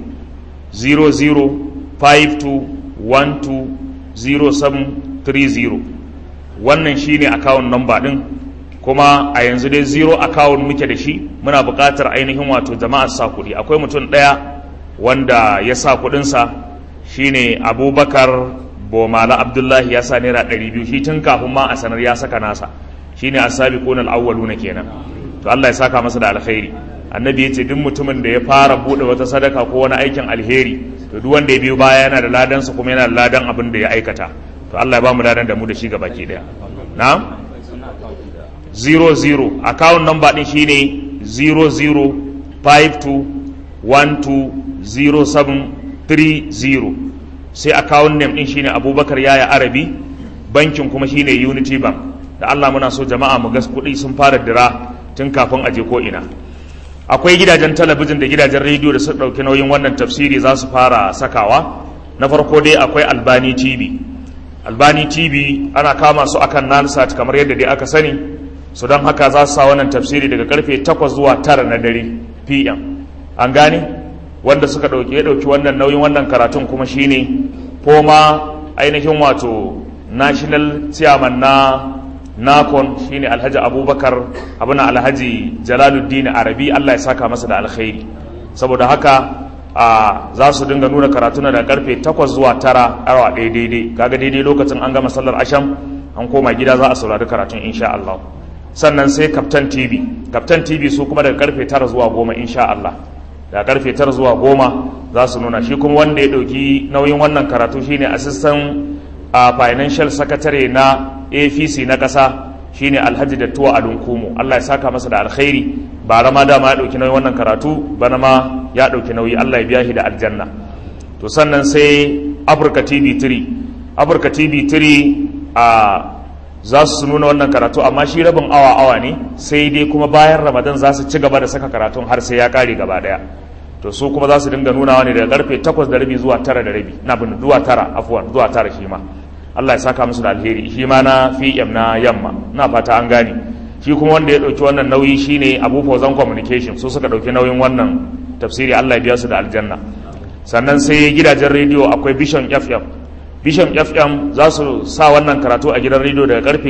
0052120730 wannan shine account number din kuma a yanzu dai zero account muke da shi muna buƙatar ainihin wato jama'a sa kuɗi akwai mutum ɗaya wanda ya sa kuɗinsa shine abubakar bomala abdullahi ya sa naira ɗari biyu shi tun kafin ma a sanar ya saka nasa shine asabiqun al-awwaluna kenan to Allah ya saka masa da alkhairi annabi ya ce duk mutumin da ya fara bude wata sadaka ko wani aikin alheri to duk wanda ya biyo baya yana da ladansa kuma yana da ladan abin da ya aikata to Allah ya ba mu ladan da mu da shi gabaki daya na'am 00 account number din shine 0052120730 sai account name din shine Abubakar Yaya Arabi bankin kuma shine Unity Bank da Allah muna so jama'a mu gas kuɗi sun fara dira tun kafin a je ko ina akwai gidajen talabijin da gidajen rediyo da su ɗauki nauyin wannan tafsiri za su fara sakawa na farko dai akwai albani tv albani tv ana kama su akan nansat kamar yadda dai aka sani su don haka za su sa wannan tafsiri daga karfe 8 zuwa 9 na dare pm an gane wanda suka ɗauki ya ɗauki wannan nauyin wannan karatun kuma shine foma ainihin wato national chairman na nakon shine alhaji abubakar abin alhaji jalaluddin arabi allah ya saka masa da alkhairi saboda haka a za su dinga nuna karatuna da karfe 8 zuwa 9 awa ɗaya daidai kaga daidai lokacin an gama sallar asham an koma gida za a saurari karatun insha Allah sannan sai captain tv captain tv su kuma daga karfe 9 zuwa 10 insha Allah daga karfe 9 zuwa 10 za su nuna shi kuma wanda ya ɗauki nauyin wannan karatu shine assistant a financial secretary na apc na ƙasa shine alhaji da tuwa alunkumu allah ya saka masa da alkhairi bara ma dama ya ɗauki nauyi wannan karatu bana ma ya ɗauki nauyi allah ya biya shi da aljanna to sannan sai Africa TV 3 Africa TV 3 a za su nuna wannan karatu amma shi rabin awa awa ne sai dai kuma bayan Ramadan za su ci gaba da saka karatun har sai ya kare gaba daya to su kuma za su dinga nunawa ne daga karfe 8 da rabi zuwa 9 da rabi na bin zuwa 9 afwan zuwa 9 shi ma Allah ya saka musu da alheri shi ma na FM na yamma na fata an gane shi kuma wanda ya dauki wannan nauyi shine Abu Fawzan Communication su suka dauki nauyin wannan tafsiri Allah ya biya su da aljanna sannan sai gidajen rediyo akwai Vision FM Vision FM za su sa wannan karatu a gidan rediyo daga karfe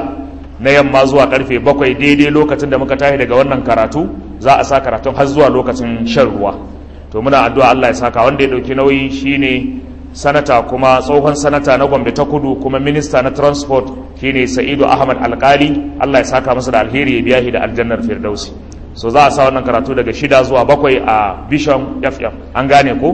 6 na yamma zuwa karfe 7 daidai lokacin da muka tashi daga wannan karatu za a sa karatun har zuwa lokacin shan ruwa to muna addu'a Allah ya saka wanda ya dauki nauyi shine sanata kuma tsohon sanata na Gombe ta Kudu kuma minista na transport shine Sa'idu Ahmad Alkali Allah ya saka masa da alheri ya biya shi da aljannar Firdausi so za a sa wannan karatu daga shida zuwa bakwai a Vision FM an gane ko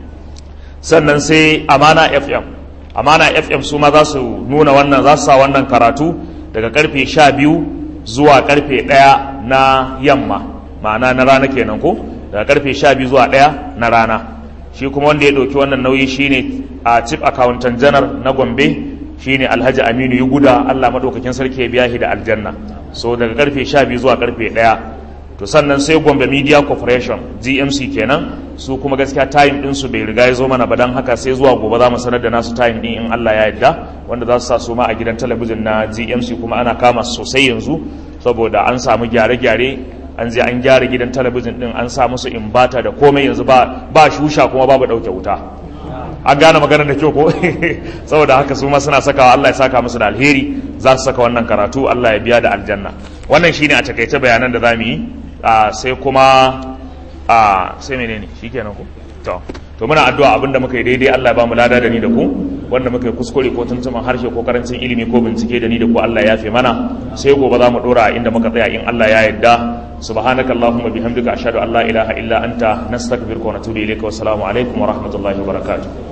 sannan sai Amana FM Amana FM su ma za su nuna wannan za su sa wannan karatu daga karfe sha biyu zuwa karfe ɗaya na yamma ma'ana na rana kenan ko daga karfe sha biyu zuwa ɗaya na rana shi kuma wanda ya ɗauki wannan nauyi shine a chief accountant general na gombe shine alhaji aminu yuguda allah maɗaukakin sarki ya biya shi da aljanna so daga karfe sha biyu zuwa karfe ɗaya to sannan sai gombe media corporation gmc kenan su kuma gaskiya time ɗinsu bai riga ya zo mana ba don haka sai zuwa gobe za mu sanar da nasu time ɗin in allah ya yarda wanda za su sa su ma a gidan talabijin na gmc kuma ana kama sosai yanzu saboda an samu gyare-gyare an je an gyara gidan talabijin din an sa musu imbata da komai yanzu ba ba shusha kuma babu dauke wuta an gane maganar da kyau ko saboda haka su ma suna sakawa Allah ya saka musu da alheri za su saka wannan karatu Allah ya biya da aljanna wannan shine a takaice bayanan da zamu yi sai kuma a sai menene shikenan ko to to muna addu'a abinda muka yi daidai Allah ya ba mu lada da ni da ku wanda muka yi kuskure ko tuntuman harshe ko karancin ilimi ko bincike da ni da ku Allah ya fi mana sai gobe za mu dora inda muka tsaya in Allah ya yarda سبحانك اللهم وبحمدك أشهد أن لا إله إلا أنت نستغفرك ونتوب إليك والسلام عليكم ورحمة الله وبركاته